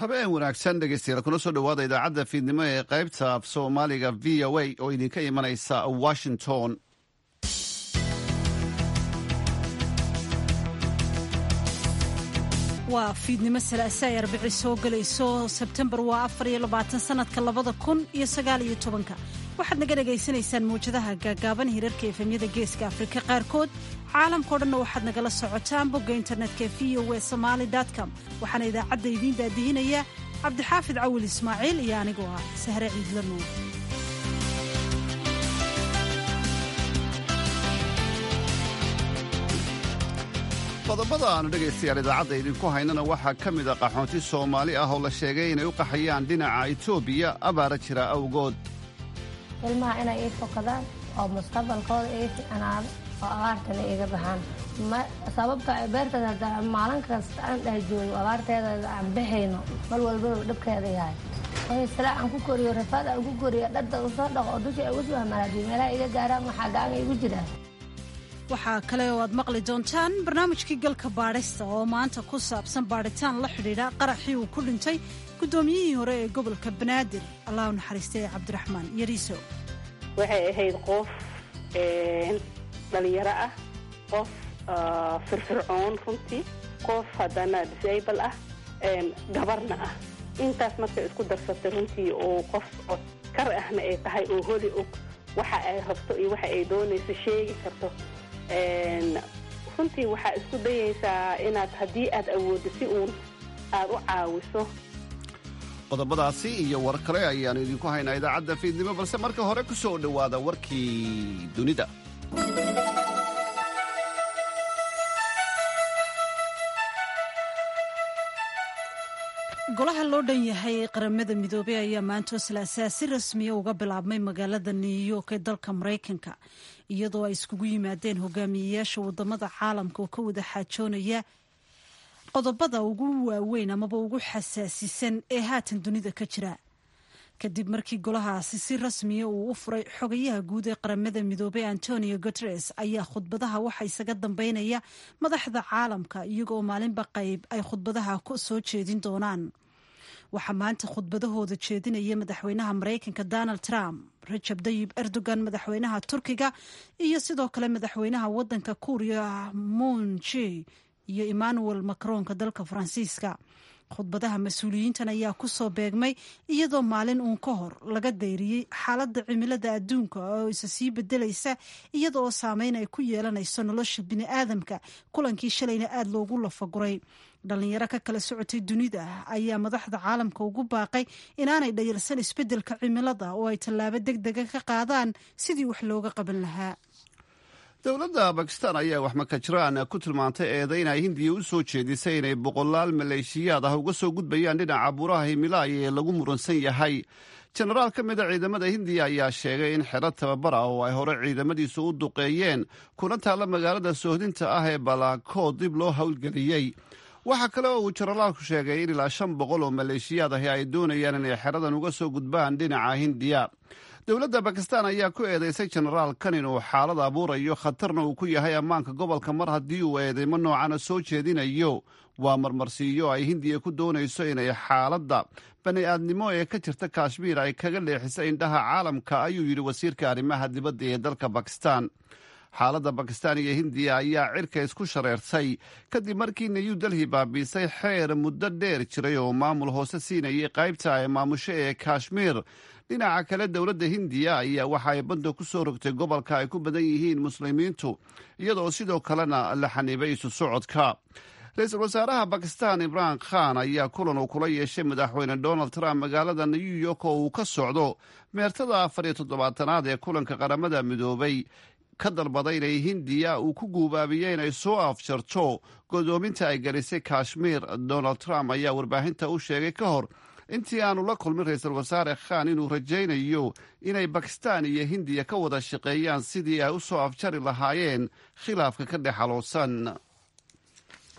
habeen wanaagsan dhegeystayaal kuna soo dhowaada idaacadda fiidnimo ee qaybta af soomaaliga v o a oo idinka imanaysa washington waa fiidnimo salaase ay arbici soo gelayso sebtembar waa afar iyo labaatan sanadka labada kun iyo sagaal iyo tobanka waxaad naga dhagaysanaysaan mawjadaha gaagaaban hirarka efemyada geeska afrika qaarkood caalamkao dhanna waxaad nagala socotaan bogga internetka v o e somaali com waxaana idaacadda idiin daadihinaya cabdixaafid cawil ismaaciil iyo anigoo ah sahre ciidla nuur qodobada aanu dhegaystayaal idaacadda idinku haynana waxaa ka mid a qaxoonti soomaali ah oo la sheegay inay u qaxayaan dhinaca etoobiya abaara jira awgood ilmaha inay ii fokadaan oo mustaqbalkooda ii ficnaado oo abaartana iiga baxaan sababta beertada hadda maalin kasta aan dheh joogo abaarteeda aan baxayno mar walbaba dhabkeeda yahay sila aan ku koriyo rafaad aan ku koriyo dhadda usoo dhaqo oo dusha ugu soo hamaraadiyo meelaha iga gaaraan waxaa gaanga igu jira waxaa kale oo aad maqli doontaan barnaamijkii galka baadhista oo maanta ku saabsan baadhitaan la xidhiidha qaraxii uu ku dhintay guddoomiyihii hore ee gobolka banaadir allah u naxariistay ee cabdiraxmaan yariiso waxay ahayd qof dhalinyaro ah qof firfircoon runtii qof haddana disable ah gabarna ah intaas markay isku darsatay runtii oo qof kar ahna ay tahay oo holi og waxa ay rabto iyo waxa ay doonayso sheegi karto runtii waxaa isku dayaysaa inaad haddii aad awooddo si uun aad u caawiso qodobadaasi iyo war kale ayaannu idinku haynaa idaacadda fiidnimo balse marka hore ku soo dhowaada warkii dunida golaha loo dhan yahay qaramada midoobey ayaa maantoo salaasaa si rasmiya uga bilaabmay magaalada new york ee dalka maraykanka iyadoo ay iskugu yimaadeen hogaamiyeyaasha wadamada caalamka oo ka wada xaajoonaya qodobada ugu waaweyn amaba ugu xasaasisan ee haatan dunida ka jira kadib markii golahaasi si rasmiya uu u furay xogayaha guud ee qaramada midoobey antonio guteres ayaa khudbadaha waxa isaga dambeynaya madaxda caalamka iyagoo maalinba qayb ay khudbadaha soo jeedin doonaan waxaa maanta khudbadahooda jeedinaya madaxweynaha maraykanka donald trump rajab dayib erdogan madaxweynaha turkiga iyo sidoo kale madaxweynaha wadanka kuuriya munji iyo emmanuel macronka dalka faransiiska khudbadaha mas-uuliyiintan ayaa ku soo beegmay iyadoo maalin uun ka hor laga dayriyey xaaladda cimilada adduunka oo isa sii bedelaysa iyada oo saameyn ay ku yeelanayso nolosha bini'aadamka kulankii shalayna aada loogu lafaguray dhalinyaro ka kala socotay dunida ayaa madaxda caalamka ugu baaqay inaanay dhayalsan isbeddelka cimilada oo ay tallaabo deg dega ka qaadaan sidii wax looga qaban lahaa dowladda bakistan ayaa waxmakajiraan ku tilmaantay eedayn ay hindiya u soo jeedisay inay boqolaal maleeshiyaad ah uga soo gudbayaan dhinaca buuraha himilaaya ee lagu muransan yahay jenaraal ka mid a ciidamada hindiya ayaa sheegay in xero tababar ah oo ay hore ciidamadiisu u duqeeyeen kuna taalla magaalada soohdinta ah ee balaakood dib loo howlgeliyey waxaa kale oo uu jenaraalku sheegay in ilaa shan boqol oo maleeshiyaad ahi ay doonayaan inay xeradan uga soo gudbaan dhinaca hindiya dowladda bakistan ayaa ku eedeysay jenaraalkan inuu xaalad abuurayo khatarna uu ku yahay ammaanka gobolka mar haddii uu eedeymo noocana soo jeedinayo waa marmarsiiyo ay hindiya ku doonayso inay xaaladda bani-aadnimo ee ka jirta kashmiir ay kaga leexisa indhaha caalamka ayuu yidhi wasiirka arrimaha dibadda ee dalka bakistan xaaladda bakistan iyo hindiya ayaa cirka isku shareertay kadib markii new delhi baabiisay xeer muddo dheer jiray oo maamul hoose siinayay qaybta ay maamusho ee kashmiir dhinaca kale dowladda hindiya ayaa waxa ay badda ku soo rogtay gobolka ay ku badan yihiin muslimiintu iyadoo sidoo kalena la xaniibay isu socodka ra-iisul wasaaraha bakistan imraan khan ayaa kulan uu kula yeeshay madaxweyne donald trump magaalada new york oo uu ka socdo meertada afar iyo toddobaatanaad ee kulanka qaramada midoobay ka dalbaday inay hindiya uu ku guubaabiyey inay soo afjarto godoominta ay gelisay kashmiir donald trump ayaa warbaahinta u sheegay ka hor intii aanu la kulmin ra-iisul wasaare khan inuu rajaynayo inay bakistan iyo hindiya ka wada shaqeeyaan sidii ay u soo afjari lahaayeen khilaafka ka dhex xaloosan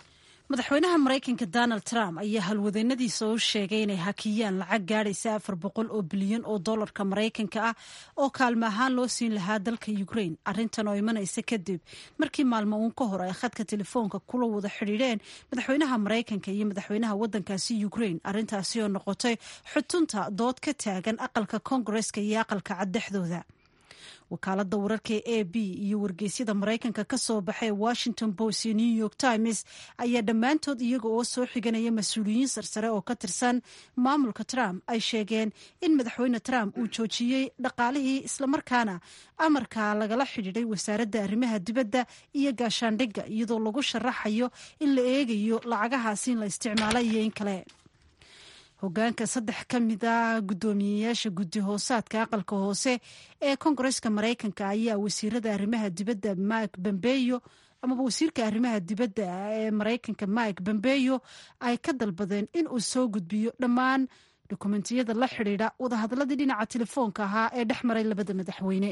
madaxweynaha maraykanka donald trump ayaa halwadeennadiisa u sheegay inay hakiyaan lacag gaadhaysa afar boqol oo bilyan oo dollarka maraykanka ah oo kaalmo ahaan loo siin lahaa dalka ukraine arrintan oo imanaysa kadib markii maalmo uun ka hor ay khadka telefoonka kula wada xidhiidheen madaxweynaha maraykanka iyo madaxweynaha waddankaasi ukraine arrintaasi oo noqotay xutunta dood ka taagan aqalka koongareska iyo aqalka caddexdooda wakaalada wararka ee a b iyo wargeysyada maraykanka ka soo baxay washington post iyo new york times ayaa dhammaantood iyaga oo soo xiganaya mas-uuliyiin sarsare oo ka tirsan maamulka trump ay sheegeen in madaxweyne trump uu joojiyey dhaqaalihii islamarkaana amarka lagala xidhiidhay wasaaradda arrimaha dibadda iyo gaashaandhigga iyadoo lagu sharaxayo in la eegayo lacagahaasi in la isticmaalo iyo in kale hogaanka saddex ka mid a guddoomiyeyaasha guddi hoosaadka aqalka hoose ee koongareska maraykanka ayaa wasiirada arrimaha dibadda mike bombeyo amaba wasiirka arrimaha dibadda ee maraykanka mike bombeyo ay ka dalbadeen in uu soo gudbiyo dhammaan dokumentiyada la xidhiidha wadahadalladii dhinaca telefoonka ahaa ee dhex maray labada madaxweyne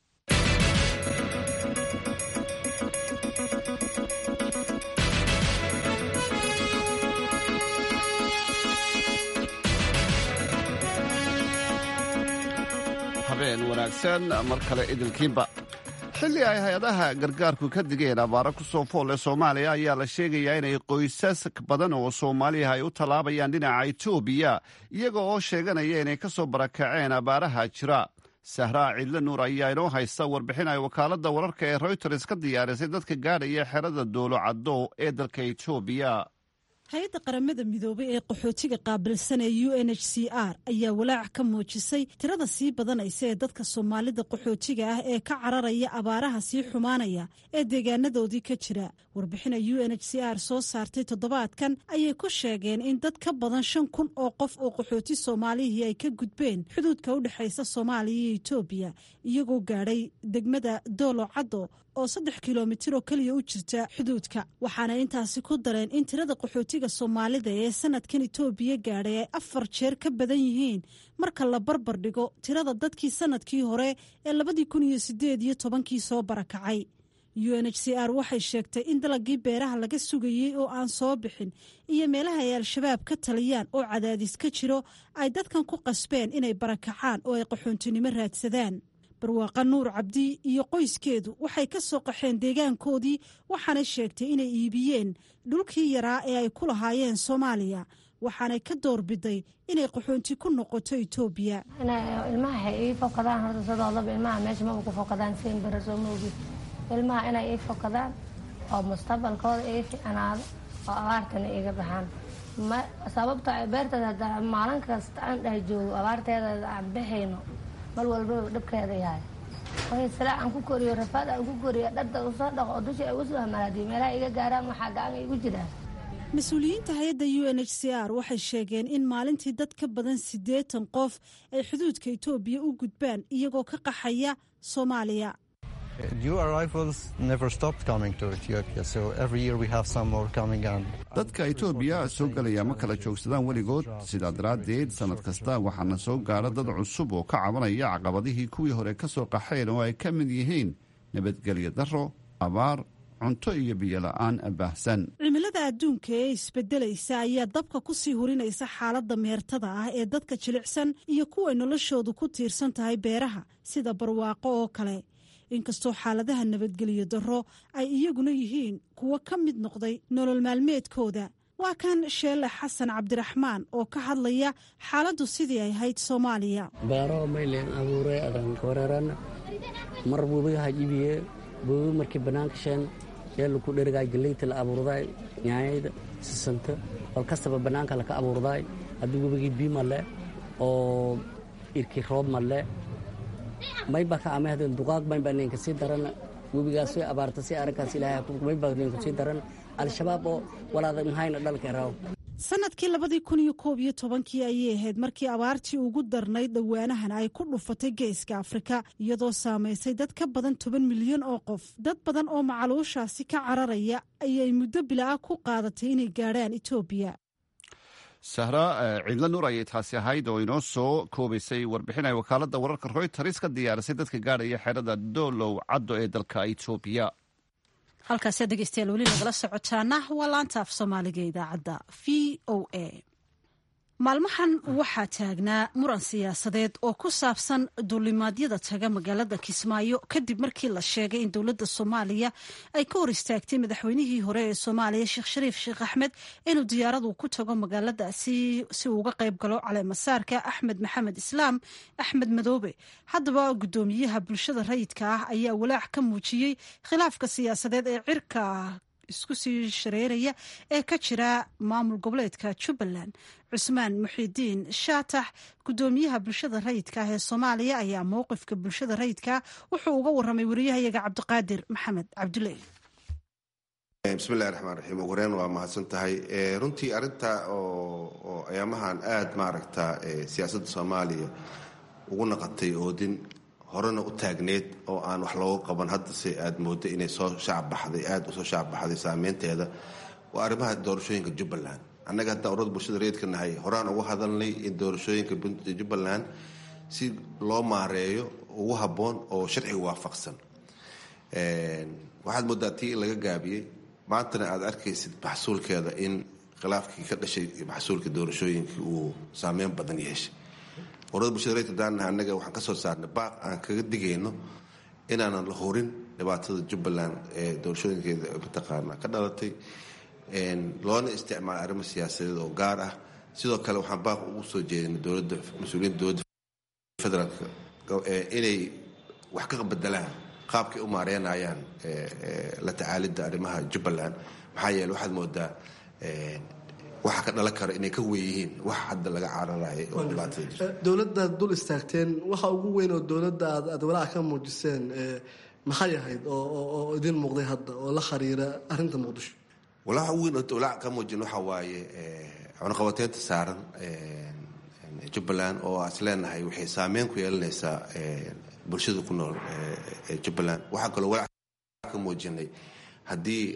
habeen wanaagsan mar kale idilkiinba xilli ay hay-adaha gargaarku ka digeen abaaro ku soo foolle soomaaliya ayaa la sheegayaa inay qoysas badan oo soomaaliya ay u tallaabayaan dhinaca etoobiya iyaga oo sheeganaya inay ka soo barakaceen abaaraha jira sahraa cidle nuur ayaa inoo haysta warbixin ay wakaaladda wararka ee royters ka diyaarisay dadka gaadhaya xerada doolo caddo ee dalka etoobiya hay-adda qaramada midoobay ee qaxootiga qaabilsan ee u n h c r ayaa walaac ka muujisay tirada sii badanaysa ee dadka soomaalida qaxootiga ah ee ka cararaya abaaraha sii xumaanaya ee deegaanadoodii ka jira warbixina u n h c r soo saartay toddobaadkan ayay ku sheegeen in dad ka badan shan kun oo qof oo qaxooti soomaalihii ay ka gudbeen xuduudka u dhexaysa soomaaliya iyo etoobiya iyagoo gaadhay degmada doolo caddo oo saddex kilomitir oo keliya u jirta xuduudka waxaana intaasi ku dareen in tirada qaxootiga soomaalida ee sanadkan etoobiya gaadhay ay afar jeer ka badan yihiin marka la barbar dhigo tirada dadkii sanadkii hore ee labadii kun iyo sideed iyo tobankii soo barakacay u n h c r waxay sheegtay in dalagii beeraha laga sugayey oo aan soo bixin iyo meelaha ay al-shabaab ka taliyaan oo cadaadis ka jiro ay dadkan ku qasbeen inay barakacaan oo ay qaxoontinimo raadsadaan barwaaqa nuur cabdi iyo qoyskeedu waxay ka soo qaxeen deegaankoodii waxaanay sheegtay inay iibiyeen dhulkii yaraa ee ay ku lahaayeen soomaaliya waxaanay ka doorbiday inay qaxoonti ku noqoto etoobiya ilmaha waxay ii fokadaan horta sidoodaba ilmaha meesha maba ku fokadaan siin bara soo maogi ilmaha inay ii fokadaan oo mustaqbalkooda ii ficnaado oo abaartana iga baxaan sababto beerteeda hadaa maalin kasta aan dheh joogo abaarteeda aan baxayno mar walbaba dhabkeeda yahay way silaa aan ku koriyo rafaad aan ku koriyo dharta usoo dhaqo oo dusha ay usoo hamaalaadiyo meelaha iga gaaraan waxaa gacan igu jiraan mas-uuliyiinta hay-adda u n h c r waxay sheegeen in maalintii dad ka badan siddeetan qof ay xuduudka etoobiya u gudbaan iyagoo ka qaxaya soomaaliya dadka etoobiya soo gelaya ma kala joogsadaan weligood sidaa daraaddeed sannad kasta waxaana soo gaadha dad cusub oo ka cabanaya caqabadihii kuwii hore ka soo qaxeen oo ay ka mid yihiin nabadgelyo darro abaar cunto iyo biyola'aan baahsan cimilada adduunka ee isbedelaysa ayaa dabka ku sii hurinaysa xaaladda meertada ah ee dadka jilicsan iyo kuway noloshoodu ku tiirsan tahay beeraha sida barwaaqo oo kale inkastoo xaaladaha nabadgelyo darro ay iyaguna yihiin kuwo ka mid noqday nolol maalmeedkooda waa kan sheelle xasan cabdiraxmaan oo ka hadlaya xaaladdu sidii ay ahayd soomaaliya beero maylen abuure adankawareeran mar buubigaha iibiye buubi markii bannaanka sheen yeelu ku dhergaay galeyta la abuurdaay nyaanyayda sisanta bal kastaba bannaanka laka abuurdaay haddii webigii bii malle oo irkii roob malle mayba ka amahden duqaaq maynba ninka sii daran webigaas way abaarta si arrinkaas ilaahay mayba ninku sii daran al-shabaab oo walaada mahayna dhalka raw sanadkii labadii kun iyo koob iyo tobankii ayay ahayd markii abaartii ugu darnayd dhowaanahan ay ku dhufatay geeska afrika iyadoo saamaysay dad ka badan toban milyan oo qof dad badan oo macaluushaasi ka cararaya ayay muddo bilaa ku qaadatay inay gaadhaan etoobiya sahra ciidla nuur ayay taasi ahayd oo inoo soo koobaysay warbixin ay wakaaladda wararka royters ka diyaarisay dadka gaadhaya xerada doolow caddo ee dalka etoobiya halkaasi dhegeystayaal weli nagala socotaana waa laanta af soomaaliga idaacadda v o a maalmahan waxaa taagnaa muran siyaasadeed oo ku saabsan duulimaadyada taga magaalada kismaayo kadib markii la sheegay in dowladda soomaaliya ay ka hor istaagtay madaxweynihii hore ee soomaaliya sheekh shariif sheekh axmed inuu diyaaradu ku tago magaaladaasi si uu uga qayb galo caleemasaarka axmed maxamed islaam axmed madoobe haddaba guddoomiyaha bulshada rayidka ah ayaa walaac ka muujiyey khilaafka siyaasadeed ee cirka isku sii shareeraya ee ka jira maamul goboleedka jubbaland cusmaan muxidiin shaatax guddoomiyaha bulshada rayidka ah ee soomaaliya ayaa mowqifka bulshada rayidka wuxuu uga waramay wariyahayaga cabdiqaadir maxamed cabdulle bismillahi raxmaan raxiim ugu horeen waa mahadsan tahay runtii arrinta oo ayaamahan aada maaragta siyaasadda soomaaliya ugu naqatay oodin horena u taagneed oo aan wax looga qaban haddase aad moodo inay soo shacabbaxday aada usoo shacabbaxday saameynteeda waa arrimaha doorashooyinka jubbaland annaga haddaan urada bulshada reedka nahay horaan uga hadalnay in doorashooyinka jubbaland si loo maareeyo ugu habboon oo sharciga waafaqsan waxaad moodaa tii in laga gaabiyey maantana aad arkaysid maxsuulkeeda in khilaafkii ka dhashay maxsuulka doorashooyinkii uu saameyn badan yeeshay urada bulshada reedka daanaha annaga waxaan ka soo saarnay baaq aan kaga digayno inaanan la horin dhibaatada jubbaland ee doorashooyinkeeda mataqaana ka dhalatay loona isticmaala arrimo siyaasadeed oo gaar ah sidoo kale waxaan baaq ugu soo jeedinay dowladda mas-uuliyiinta dowladda federaalka inay wax ka bedelaan qaabkay u maareynayaan la tacaalidda arrimaha jubbaland maxaa yeele waxaad moodaa waxa ka dhalan kara inay ka weeyihiin wax hadda laga cararayo oo dhibaatada jirta dowladdaad dul istaagteen waxa ugu weyn oo dowladda aad aad walaaca ka muujiseen maxay ahayd oo idin muuqday hadda oo la khariira arrinta muqdisho walaaca ugu weyn oo walaaca ka muujin waxa waaye cunaqabateynta saaran jubbaland oo as leenahay waxay saameyn ku yeelanaysaa bulshada ku nool ee jubbaland waxaa kaloo walaac ka muujinay haddii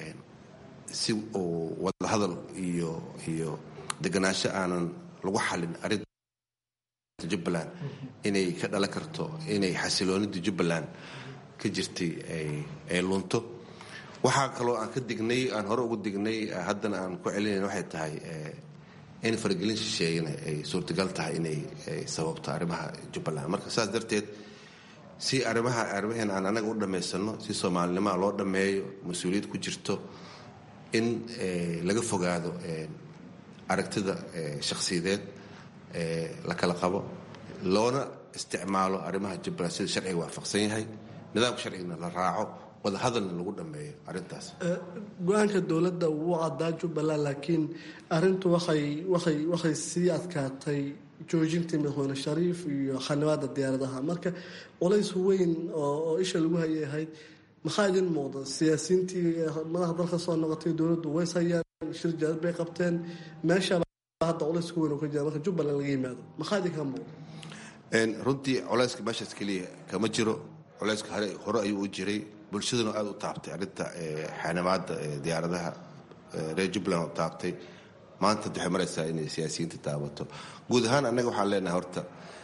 si uu wadahadal iyo iyo deganaansho aanan lagu xalin arrinta jubbaland inay ka dhalan karto inay xasiloonida jubbaland ka jirtay ay lunto waxaa kaloo aan ka dignay aan hore ugu dignay haddana aan ku celinayn waxay tahay in faragelin shisheeyana ay suurtagal tahay inay sababto arrimaha jubbaland marka saas darteed si arrimaha arrimaheen aan anaga u dhammaysano si soomaalinimaa loo dhammeeyo mas-uuliyad ku jirto in laga fogaado aragtida shakhsiyadeed la kala qabo loona isticmaalo arrimaha jubbaland sida sharciga waafaqsan yahay nidaamka sharcigana la raaco wadahadalna lagu dhammeeyo arrintaas go-aanka dowladda wuu caddaa jubbaland laakiin arrintu waxay waxay waxay sii adkaatay joojintii madaxweyne shariif iyo xanibaada diyaaradaha marka culays weyn oo isha lagu hayay ahayd maxaa idin muuqda siyaasiyiintii madaxa dalka soo noqotay dowladdu ways hayaan shir jaalad bay qabteen meeshaba hadda culays ku weyn oo ka jira marka jubbaland laga yimaado maxaa idinka muuqda runtii culayska meeshaas keliya kama jiro culayska hore hore ayuu u jiray bulshaduna aada u taabtay arrinta xanibaada diyaaradaha reer jubbaland u taabtay maanta waxay maraysaa inay siyaasiyiinta taabato guud ahaan annaga waxaan leenahay horta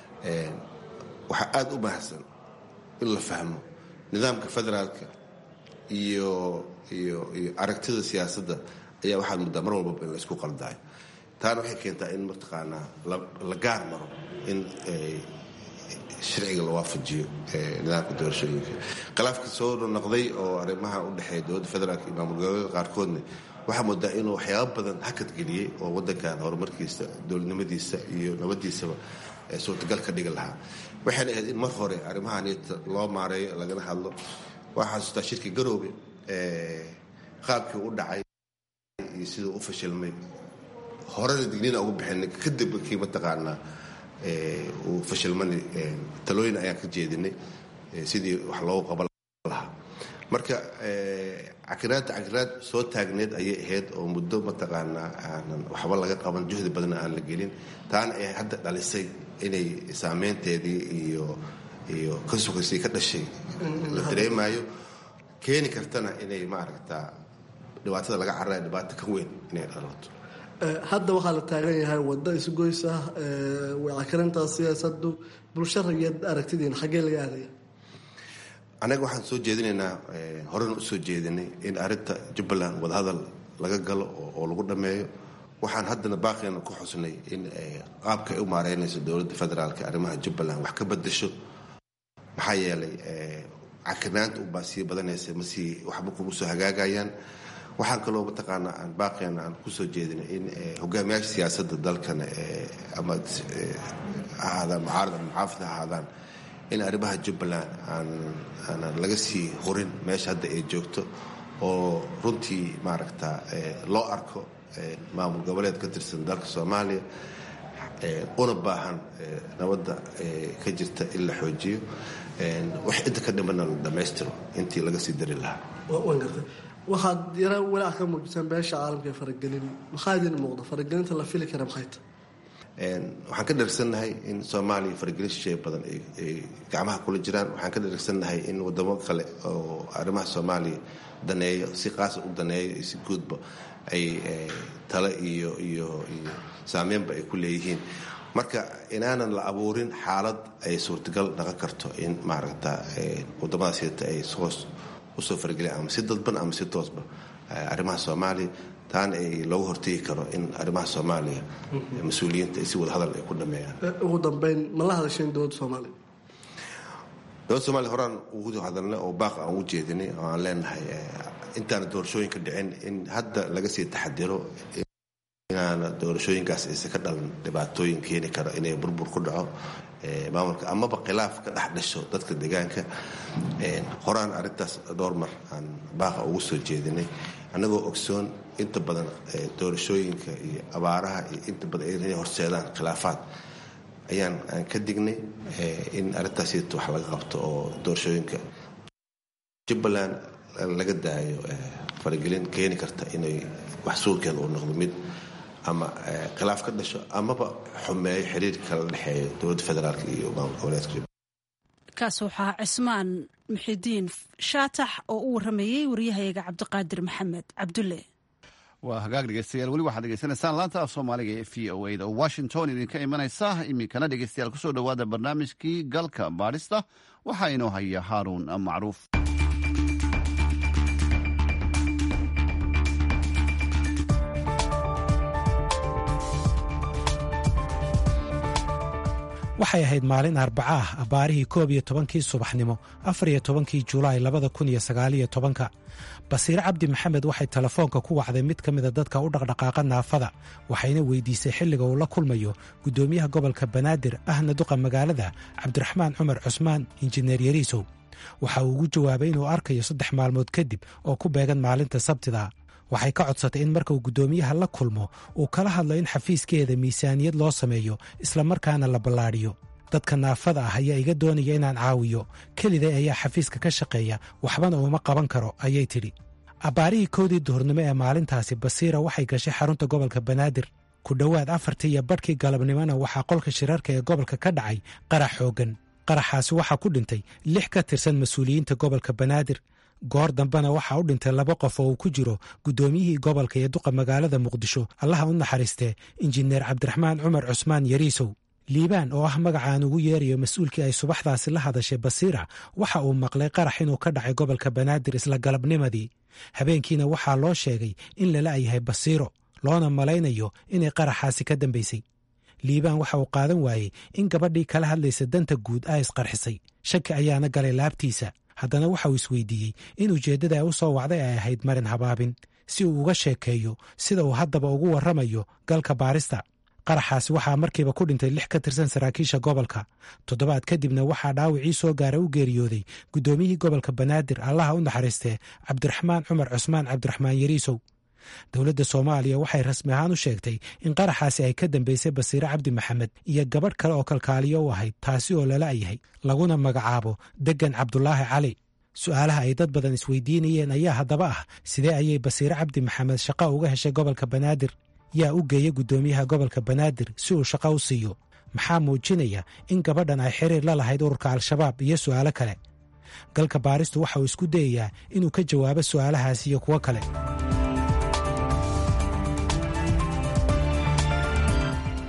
waxaa aada u mahadsan in la fahmo nidaamka federaalka iyo iyo iyo aragtida siyaasadda ayaa waxaad muddaa mar walbaba in la isku qaldaayo taana waxay keentaa in mataqaanaa la gaar maro in sharciga la waafajiyo nidaamka doorashooyinka khilaafka soo noqday oo arrimaha u dhexeeya dowladda federaalka iyo maamul goboleeda qaarkoodna waxaa moodaa inuu waxyaaba badan hakad geliyey oo wadankan horumarkiisa dowladnimadiisa iyo nabadiisaba suurtagal ka dhigi lahaa waxayna ahayd in mar hore arrimahanita loo maareeyo lagana hadlo waxaa xasuustaa shirki garoobe qaabkii u dhacay iyo siduu u fashilmay horena dignina ugu bixinay kadib kii mataqaanaa uu fashilmani talooyin ayaan ka jeedinay sidii wax loogu qaban lahaa marka cakiraadta cakiraad soo taagneed ayay ahayd oo muddo mataqaanaa aanan waxba laga qaban juhdi badanna aan la gelin taana ay hadda dhalisay inay saameynteedii iyo iyo kasugasii ka dhashay la dareemayo keeni kartana inay maaragtaa dhibaatada laga cararaya dhibaato ka weyn inay dhalato hadda waxaa la taagan yahay waddo isgoys ah cakarinta siyaasadu bulsho rayad aragtidiina xaggee laga aadaya annaga waxaan soo jeedinaynaa horena usoo jeedinay in arrinta jubbaland wadahadal laga galo oo lagu dhammeeyo waxaan haddana baaqeena ku xusnay in qaabka ay u maareynayso dowladda federaalka arrimaha jubbaland wax ka bedasho maxaa yeelay cakinaanta ubaa sii badanaysa masii waxba kuma soo hagaagayaan waxaan kaloo mataqaanaa aan baaqeena aan kusoo jeedinay in hogaamiyaasha siyaasadda dalkana ama ahaadaan mucaarad ama muxaafid ha ahaadaan in arrimaha jubbaland aanan laga sii hurin meesha hadda ay joogto oo runtii maaragta loo arko maamul goboleed ka tirsan dalka soomaaliya una baahan nabadda ka jirta in la xoojiyo wax inta ka dhimanna la dhammaystiro intii laga sii dari lahaa waxaad yara walaac ka muujisaan beesha caalamka ee faragelin maxaa idin muuqda faragelinta la fili kara maxay tahay waxaan ka dharagsannahay in soomaaliya faragelin shisheeye badan ay gacmaha kula jiraan waxaan ka dharagsannahay in wadamo kale oo arrimaha soomaaliya daneeyo si qaasa u daneeyo iyo si guudba ay tale iyo iyo iyo saameynba ay ku leeyihiin marka inaanan la abuurin xaalad ay suurtagal dhaqan karto in maaragta wadamadaas heta ay hoos usoo fargeliyaan ama si dadban ama si toosba arrimaha soomaaliya taana ay looga hortegi karo in arrimaha soomaaliya mas-uuliyiinta ay si wada hadal ay ku dhameeyaan ugu dambeyn ma la hadasheen dowladda soomaaliya dowladda somaaliya horaan ugu hadalnay oo baaq aan u jeedinay oo aan leenahay intaana doorashooyinka dhicin in hadda laga sii taxadiro inaana doorashooyinkaas aysan ka dhalan dhibaatooyin keeni karo inay burbur ku dhaco maamulka amaba khilaaf ka dhex dhasho dadka deegaanka horaan arrintaas dhowr mar aan baaqa ugu soo jeedinay annagoo ogsoon inta badan doorashooyinka iyo abaaraha iyo inta badan inay horseedaan khilaafaad ayaan aan ka dignay in arrintaasita wax laga qabto oo doorashooyinka jubbaland laga daayo faragelin keeni karta inay wax suulkeeda uu noqdo mid ama khilaaf ka dhasho amaba xumeeyo xiriirka kala dhexeeya dowladda federaalk iyo maamul goboleedka kaas waxaa cismaan muxidiin shaatax oo u waramayey waryahayaga cabdiqaadir maxamed cabdulle waa hagaag dhegeystayaal weli waxaad dhegeysanaysaan laanta af soomaaliga ee v o a da oo washington idinka imanaysa iminkana dhegeystayaal kusoo dhowaada barnaamijkii galka baadhista waxaa inoo haya haaruun macruuf waxay ahayd maalin arbaca ah abbaarihii koob iyo tobankii subaxnimo afar iyo tobankii julaay labada kun iyo sagaaliyo tobanka basiire cabdi maxamed waxay telefoonka ku wacday mid ka mida dadka u dhaqdhaqaaqa naafada waxayna weydiisay xilliga uu la kulmayo guddoomiyaha gobolka banaadir ahna duqa magaalada cabdiraxmaan cumar cusmaan injineer yariisow waxa uu ugu jawaabay inuu arkayo saddex maalmood kadib oo ku beegan maalinta sabtida waxay ka codsatay in marka uu guddoomiyaha la kulmo uu kala hadlo in xafiiskeeda miisaaniyad loo sameeyo islamarkaana la ballaadhiyo dadka naafada ah ayaa iga doonaya inaan caawiyo keliday ayaa xafiiska ka shaqeeya waxbana uuma qaban karo ayay tidhi abbaarihii kowdii duhurnimo ee maalintaasi basiira waxay gashay xarunta gobolka banaadir ku dhowaad afartii iyo badhkii galabnimona waxaa qolka shirarka ee gobolka ka dhacay qarax xooggan qaraxaasi waxaa ku dhintay lix ka tirsan mas-uuliyiinta gobolka banaadir goor dambena waxaa u dhintay laba qof oo uu ku jiro guddoomiyihii gobolka ee duqa magaalada muqdisho allaha u naxariistee injineer cabdiraxmaan cumar cusmaan yariisow liibaan oo ah magacaan ugu yeerayo mas-uulkii ay subaxdaasi la hadashay basiira waxa uu maqlay qarax inuu ka dhacay gobolka banaadir isla galabnimadii habeenkiina waxaa loo sheegay in lala yahay basiiro loona malaynayo inay qaraxaasi ka dambaysay liibaan waxa uu qaadan waayey in gabadhii kala hadlaysa danta guud a isqarxisay shaki ayaana galay laabtiisa haddana waxa uu isweydiiyey in ujeeddada ay u soo wacday ay ahayd marin habaabin si uu uga sheekeeyo sida uu haddaba ugu warramayo galka baarista qaraxaasi waxaa markiiba ku dhintay lix ka tirsan saraakiisha gobolka toddobaad kadibna waxaa dhaawacii soo gaara u geeriyooday guddoomiyihii gobolka banaadir allaha u naxariistee cabdiraxmaan cumar cusmaan cabdiraxmaan yariisow dowladda soomaaliya waxay rasmi ahaan u sheegtay in qaraxaasi ay ka dambaysay basiire cabdi maxamed iyo gabadh kale oo kalkaaliyo u ahayd taasi oo lala yahay laguna magacaabo deggan cabdulaahi cali su'aalaha ay dad badan isweydiinayeen ayaa haddaba ah sidee ayay basiire cabdi maxamed shaqo uga heshay gobolka banaadir yaa u geeya guddoomiyaha gobolka banaadir si uu shaqo u siiyo maxaa muujinaya in gabadhan ay xiriir la lahayd ururka al-shabaab iyo su'aalo kale galka baaristu waxa uu isku dayayaa inuu ka jawaabo su'aalahaas iyo kuwo kale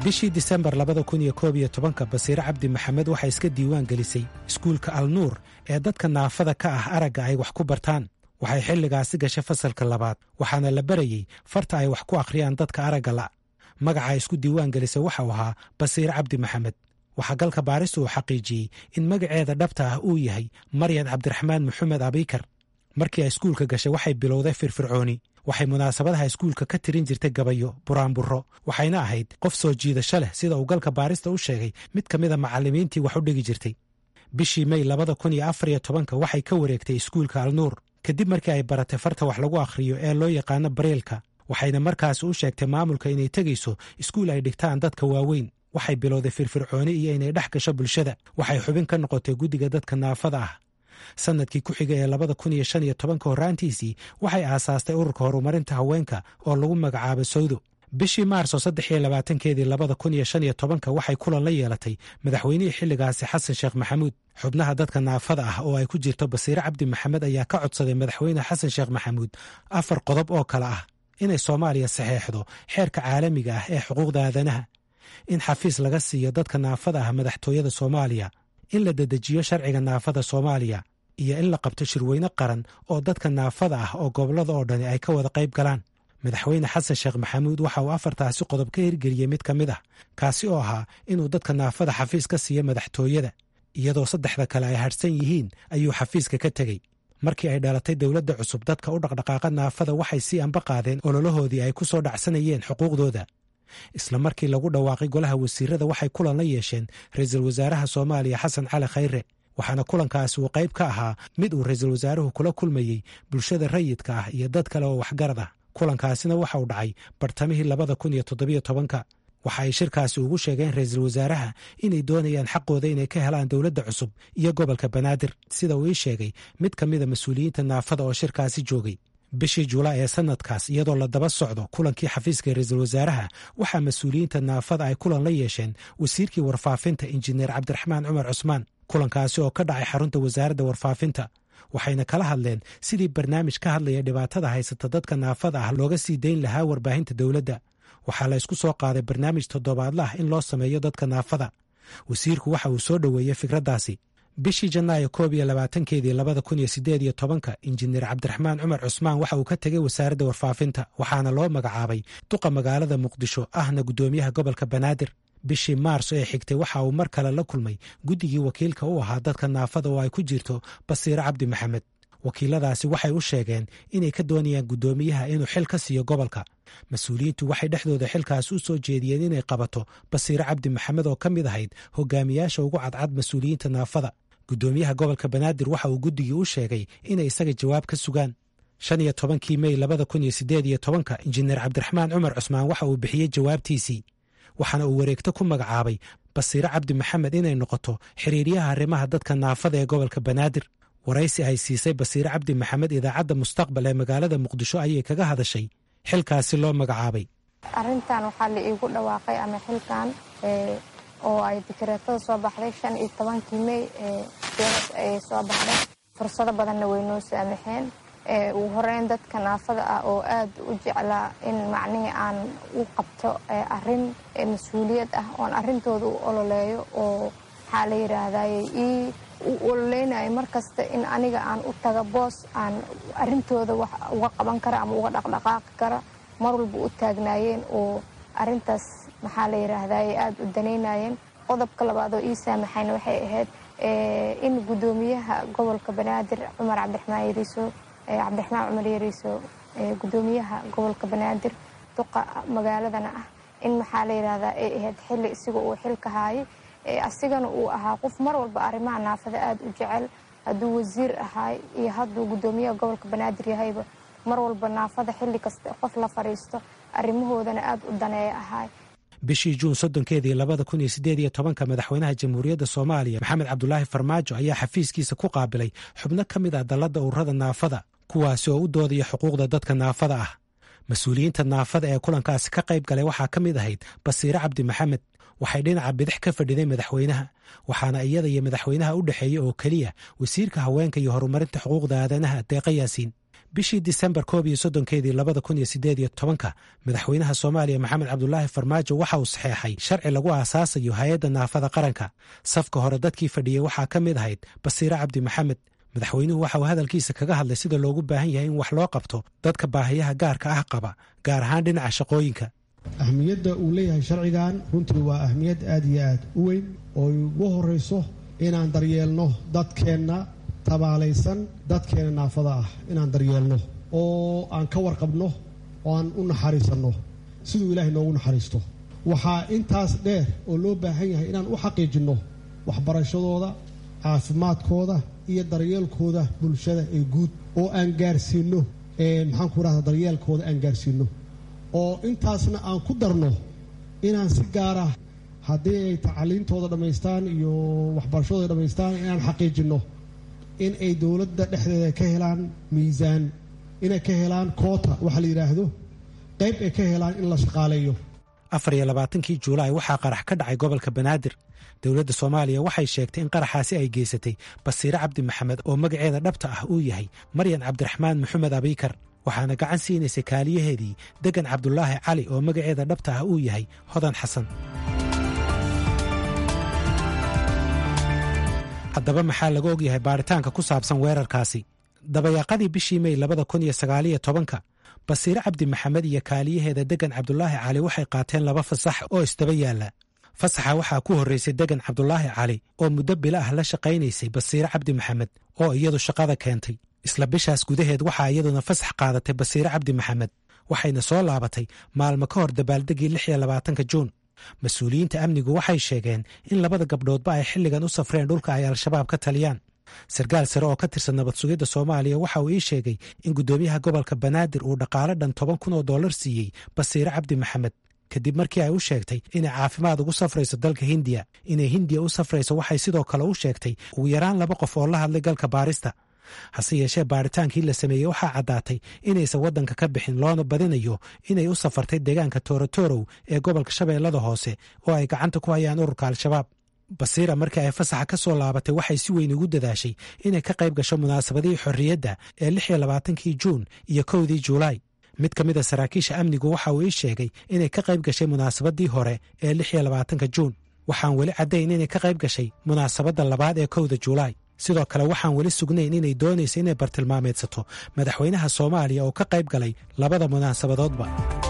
bishii disembar labada kun iyo koob iyo tobanka basiire cabdi maxamed waxay iska diiwaan gelisay iskuulka alnuur ee dadka naafada ka ah aragga ay wax ku bartaan waxay xilligaasi gashay fasalka labaad waxaana la barayey farta ay wax ku akhriyaan dadka aragga la' magaca ay isku diiwaan gelisay waxau ahaa basiire cabdi maxamed waxaa galka baaristu uu xaqiijiyey in magaceeda dhabta ah uu yahay maryad cabdiraxmaan maxamed abiikar markii ay iskuulka gashay waxay bilowday firfircooni waxay munaasabadaha iskuulka ka tirin jirtay gabayo buraanburro waxayna ahayd qof soo jiidasho leh sida uu galka baarista u sheegay mid ka mida macallimiintii wax u dhigi jirtay bishii mey labada kun iyo afar iyo tobanka waxay ka wareegtay iskuulka alnuur kadib markii ay baratay farta wax lagu akhriyo ee loo yaqaano bareelka waxayna markaasi u sheegtay maamulka inay tegayso iskuul ay dhigtaan dadka waaweyn waxay bilowday firfircooni iyo inay dhex gasho bulshada waxay xubin ka noqotay guddiga dadka naafada ah sannadkii ku xiga ee labada kun iyo shan iyo tobanka horraantiisii waxay aasaastay ururka horumarinta haweenka oo lagu magacaabo sawdo bishii maarso saddex iyo labaatankeedii labada kun iyo shan iyo tobanka waxay kulan la yeelatay madaxweynihii xilligaasi xasan sheekh maxamuud xubnaha dadka naafada ah oo ay ku jirto basiire cabdi maxamed ayaa ka codsaday madaxweyne xasan sheekh maxamuud afar qodob oo kale ah inay soomaaliya saxeexdo xeerka caalamiga ah ee xuquuqda aadanaha in xafiis laga siiyo dadka naafada ah madaxtooyada soomaaliya in la dedejiyo sharciga naafada soomaaliya iyo in la qabto shirweyne qaran oo dadka naafada ah oo gobollada oo dhani ay ka wada qayb galaan madaxweyne xasan sheekh maxamuud waxa uu afartaasi qodob ka hirgeliyey mid ka mid ah kaasi oo ahaa inuu dadka naafada xafiis ka siiyo madaxtooyada iyadoo saddexda kale ay hadhsan yihiin ayuu xafiiska ka tegey markii ay dhalatay dowladda cusub dadka u dhaqdhaqaaqa naafada waxay sii anba qaadeen ololahoodii ay ku soo dhacsanayeen xuquuqdooda isla markii lagu dhawaaqay golaha wasiirada waxay kulan la yeesheen ra-iisul wasaaraha soomaaliya xasan cali khayre waxaana kulankaasi uu qayb ka ahaa mid uu ra-iisul wasaaruhu kula kulmayey bulshada rayidka ah iyo dad kale oo waxgarad ah kulankaasina waxa uu dhacay bartamihii labada kun iyo toddobiyo tobanka waxa ay shirkaasi ugu sheegeen ra-iisul wasaaraha inay doonayaan xaqooda inay ka helaan dowladda cusub iyo gobolka banaadir sida uu ii sheegay mid ka mida mas-uuliyiinta naafada oo shirkaasi joogay bishii julaay ee sanadkaas iyadoo la daba socdo kulankii xafiiska ra-iisul wasaaraha waxaa mas-uuliyiinta naafada ay kulan la yeesheen wasiirkii warfaafinta injineer cabdiraxmaan cumar cusmaan kulankaasi oo ka dhacay xarunta wasaaradda warfaafinta waxayna kala hadleen sidii barnaamij ka hadlaya dhibaatada haysata dadka naafada ah looga sii dayn lahaa warbaahinta dowladda waxaa la ysku soo qaaday barnaamij toddobaadla ah in loo sameeyo dadka naafada wasiirku waxa uu soo dhoweeyey fikraddaasi bishii janaayo koob iyo labaatankeedii labada kun iyo siddeed iyo tobanka injineer cabdiraxmaan cumar cusmaan waxa uu ka tegey wasaaradda warfaafinta waxaana loo magacaabay duqa magaalada muqdisho ahna guddoomiyaha gobolka banaadir bishii maarso ee xigtay waxa uu mar kale la kulmay guddigii wakiilka u ahaa dadka naafada oo ay ku jirto basiire cabdi maxamed wakiiladaasi waxay u sheegeen inay ka doonayaan guddoomiyaha inuu xil ka siiyo gobolka mas-uuliyiintu waxay dhexdooda xilkaas u soo jeediyeen inay qabato basiire cabdi maxamed oo ka mid ahayd hogaamiyaasha ugu cadcad mas-uuliyiinta naafada guddoomiyaha gobolka banaadir waxa uu guddigii u sheegay inay isaga jawaab ka sugaan shan iyo tobankii mey labada kun iyo siddeed iyo tobanka injineer cabdiraxmaan cumar cusmaan waxa uu bixiyey jawaabtiisii waxaana uu wareegto ku magacaabay basiire cabdi maxamed inay noqoto xiriiryaha arrimaha dadka naafada ee gobolka banaadir waraysi ay siisay basiire cabdi maxamed idaacadda mustaqbal ee magaalada muqdisho ayay kaga hadashay xilkaasi loo magacaabay arrintan waxaa la iigu dhawaaqay ama xilkan oo ay dikreetada soo baxday shan iyo tobankii mey eeas ay soo baxday fursado badanna way noo saamaxeen ugu horeyn dadka naafada ah oo aad u jeclaa in macnihii aan u qabto arin mas-uuliyad ah oon arrintooda u ololeeyo oo maxaa la yidhaahdaye ii u ololeynayo mar kasta in aniga aan u taga boos aan arrintooda wax uga qaban kara ama uga dhaqdhaqaaqi kara mar walba u taagnaayeen oo arrintaas maxaa la yidhaahdaye aada u danaynayeen qodobka labaad oo ii saamaxayna waxay ahayd in guddoomiyaha gobolka banaadir cumar cabdiraxmaan yariiso cabdiraxmaan cumar yariiso guddoomiyaha gobolka banaadir duqa magaaladana ah in maxaa la yidhahdaa ay ahayd xilli isaga uu xilka haayay asigana uu ahaa qof mar walba arrimaha naafada aada u jecel hadduu wasiir ahaay iyo hadduu guddoomiyaha gobolka banaadir yahayba mar walba naafada xilli kasta qof la fadhiisto arrimahoodana aada u daneeya ahaay bishii juun soddonkeedii labada kun iyo siddeed iyo tobanka madaxweynaha jamhuuriyadda soomaaliya maxamed cabdulaahi farmaajo ayaa xafiiskiisa ku qaabilay xubno ka mid ah dalladda ururada naafada kuwaasi oo u doodaya xuquuqda dadka naafada ah mas-uuliyiinta naafada ee kulankaasi ka qayb galay waxaa ka mid ahayd basiire cabdi maxamed waxay dhinaca bidix ka fadhiday madaxweynaha waxaana iyada iyo madaxweynaha u dhexeeyey oo keliya wasiirka haweenka iyo horumarinta xuquuqda aadanaha deeqa yaasiin bishii disembar koob iyo soddonkeedii labada kun iyo siddeed iyo tobanka madaxweynaha soomaaliya maxamed cabdulaahi farmaajo waxa uu saxeexay sharci lagu aasaasayo hay-adda naafada qaranka safka hore dadkii fadhiyey waxaa ka mid ahayd basiire cabdi maxamed madaxweynuhu waxa uu hadalkiisa kaga hadlay sida loogu baahan yahay in wax loo qabto dadka baahiyaha gaarka ah qaba gaar ahaan dhinaca shaqooyinka ahmiyadda uu leeyahay sharcigan runtii waa ahmiyad aad iyo aad u weyn oo ugu horrayso inaan daryeelno dadkeenna tabaalaysan dadkeena naafada ah inaan daryeelno oo aan ka warqabno oo aan u naxariisanno siduu ilaahay noogu naxariisto waxaa intaas dheer oo loo baahan yahay inaan u xaqiijinno waxbarashadooda caafimaadkooda iyo daryeelkooda bulshada ee guud oo aan gaarsiinno maxaan ku rahda daryeelkooda aan gaarsiinno oo intaasna aan ku darno inaan si gaara haddii ay tacaliintooda dhammaystaan iyo waxbarashadooda dhammaystaan inaan xaqiijinno in ay dowladda dhexdeeda ka helaan miisaan inay ka helaan koota waxa la yidhaahdo qayb ay ka helaan in la shaqaaleeyo afar iyo labaatankii juulaay waxaa qarax ka dhacay gobolka banaadir dowladda soomaaliya waxay sheegtay in qaraxaasi ay geysatay basiire cabdi maxamed oo magaceeda dhabta ah uu yahay maryan cabdiraxmaan maxamed abiikar waxaana gacan siinaysay kaaliyaheedii degan cabdulaahi cali oo magaceeda dhabta ah uu yahay hodan xasan haddaba maxaa laga ogyahay baaritaanka ku saabsan weerarkaasi dabayaaqadii bishii mey labada kun iyo sagaaliyo tobanka basiire cabdi maxamed iyo kaaliyaheeda degan cabdulaahi cali waxay qaateen laba fasax oo isdaba yaalla fasaxa waxaa ku horraysay degan cabdulaahi cali oo muddo bila ah la shaqaynaysay basiire cabdi maxamed oo iyadu shaqada keentay isla bishaas gudaheed waxaa iyaduna fasax qaadatay basiire cabdi maxamed waxayna soo laabatay maalmo ka hor dabaaldegii lix iyo labaatanka juun mas-uuliyiinta amnigu waxay sheegeen in labada gabdhoodba ay xilligan u safreen dhulka ay al-shabaab ka taliyaan sarkaal sare oo ka tirsan nabad sugidda soomaaliya waxa uu ii sheegay in guddoomiyaha gobolka banaadir uu dhaqaale dhan toban kun oo dollar siiyey basiire cabdi maxamed kadib markii ay u sheegtay inay caafimaad ugu safrayso dalka hindiya inay hindiya u safrayso waxay sidoo kale u sheegtay ugu yaraan laba qof oo la hadlay galka baarista hase yeeshee baaritaankii la sameeyey waxaa caddaatay inaysan waddanka ka bixin loona badinayo inay u safartay deegaanka toorotorow ee gobolka shabeellada hoose oo ay gacanta ku hayaan ururka al-shabaab basiira markii ay fasaxa ka soo laabatay waxay si weyn ugu dadaashay inay ka qayb gasho munaasabadihii xorriyadda ee lix iyo labaatankii juun iyo kowdii juulaay mid ka mid a saraakiisha amnigu waxa uu ii sheegay inay ka qayb gashay munaasabadii hore ee lix iyo labaatanka juun waxaan weli caddayn inay ka qayb gashay munaasabadda labaad ee kowda juulaay sidoo kale waxaan weli sugnayn inay doonaysa inay bartilmaameedsato madaxweynaha soomaaliya oo ka qayb galay labada munaasabadoodba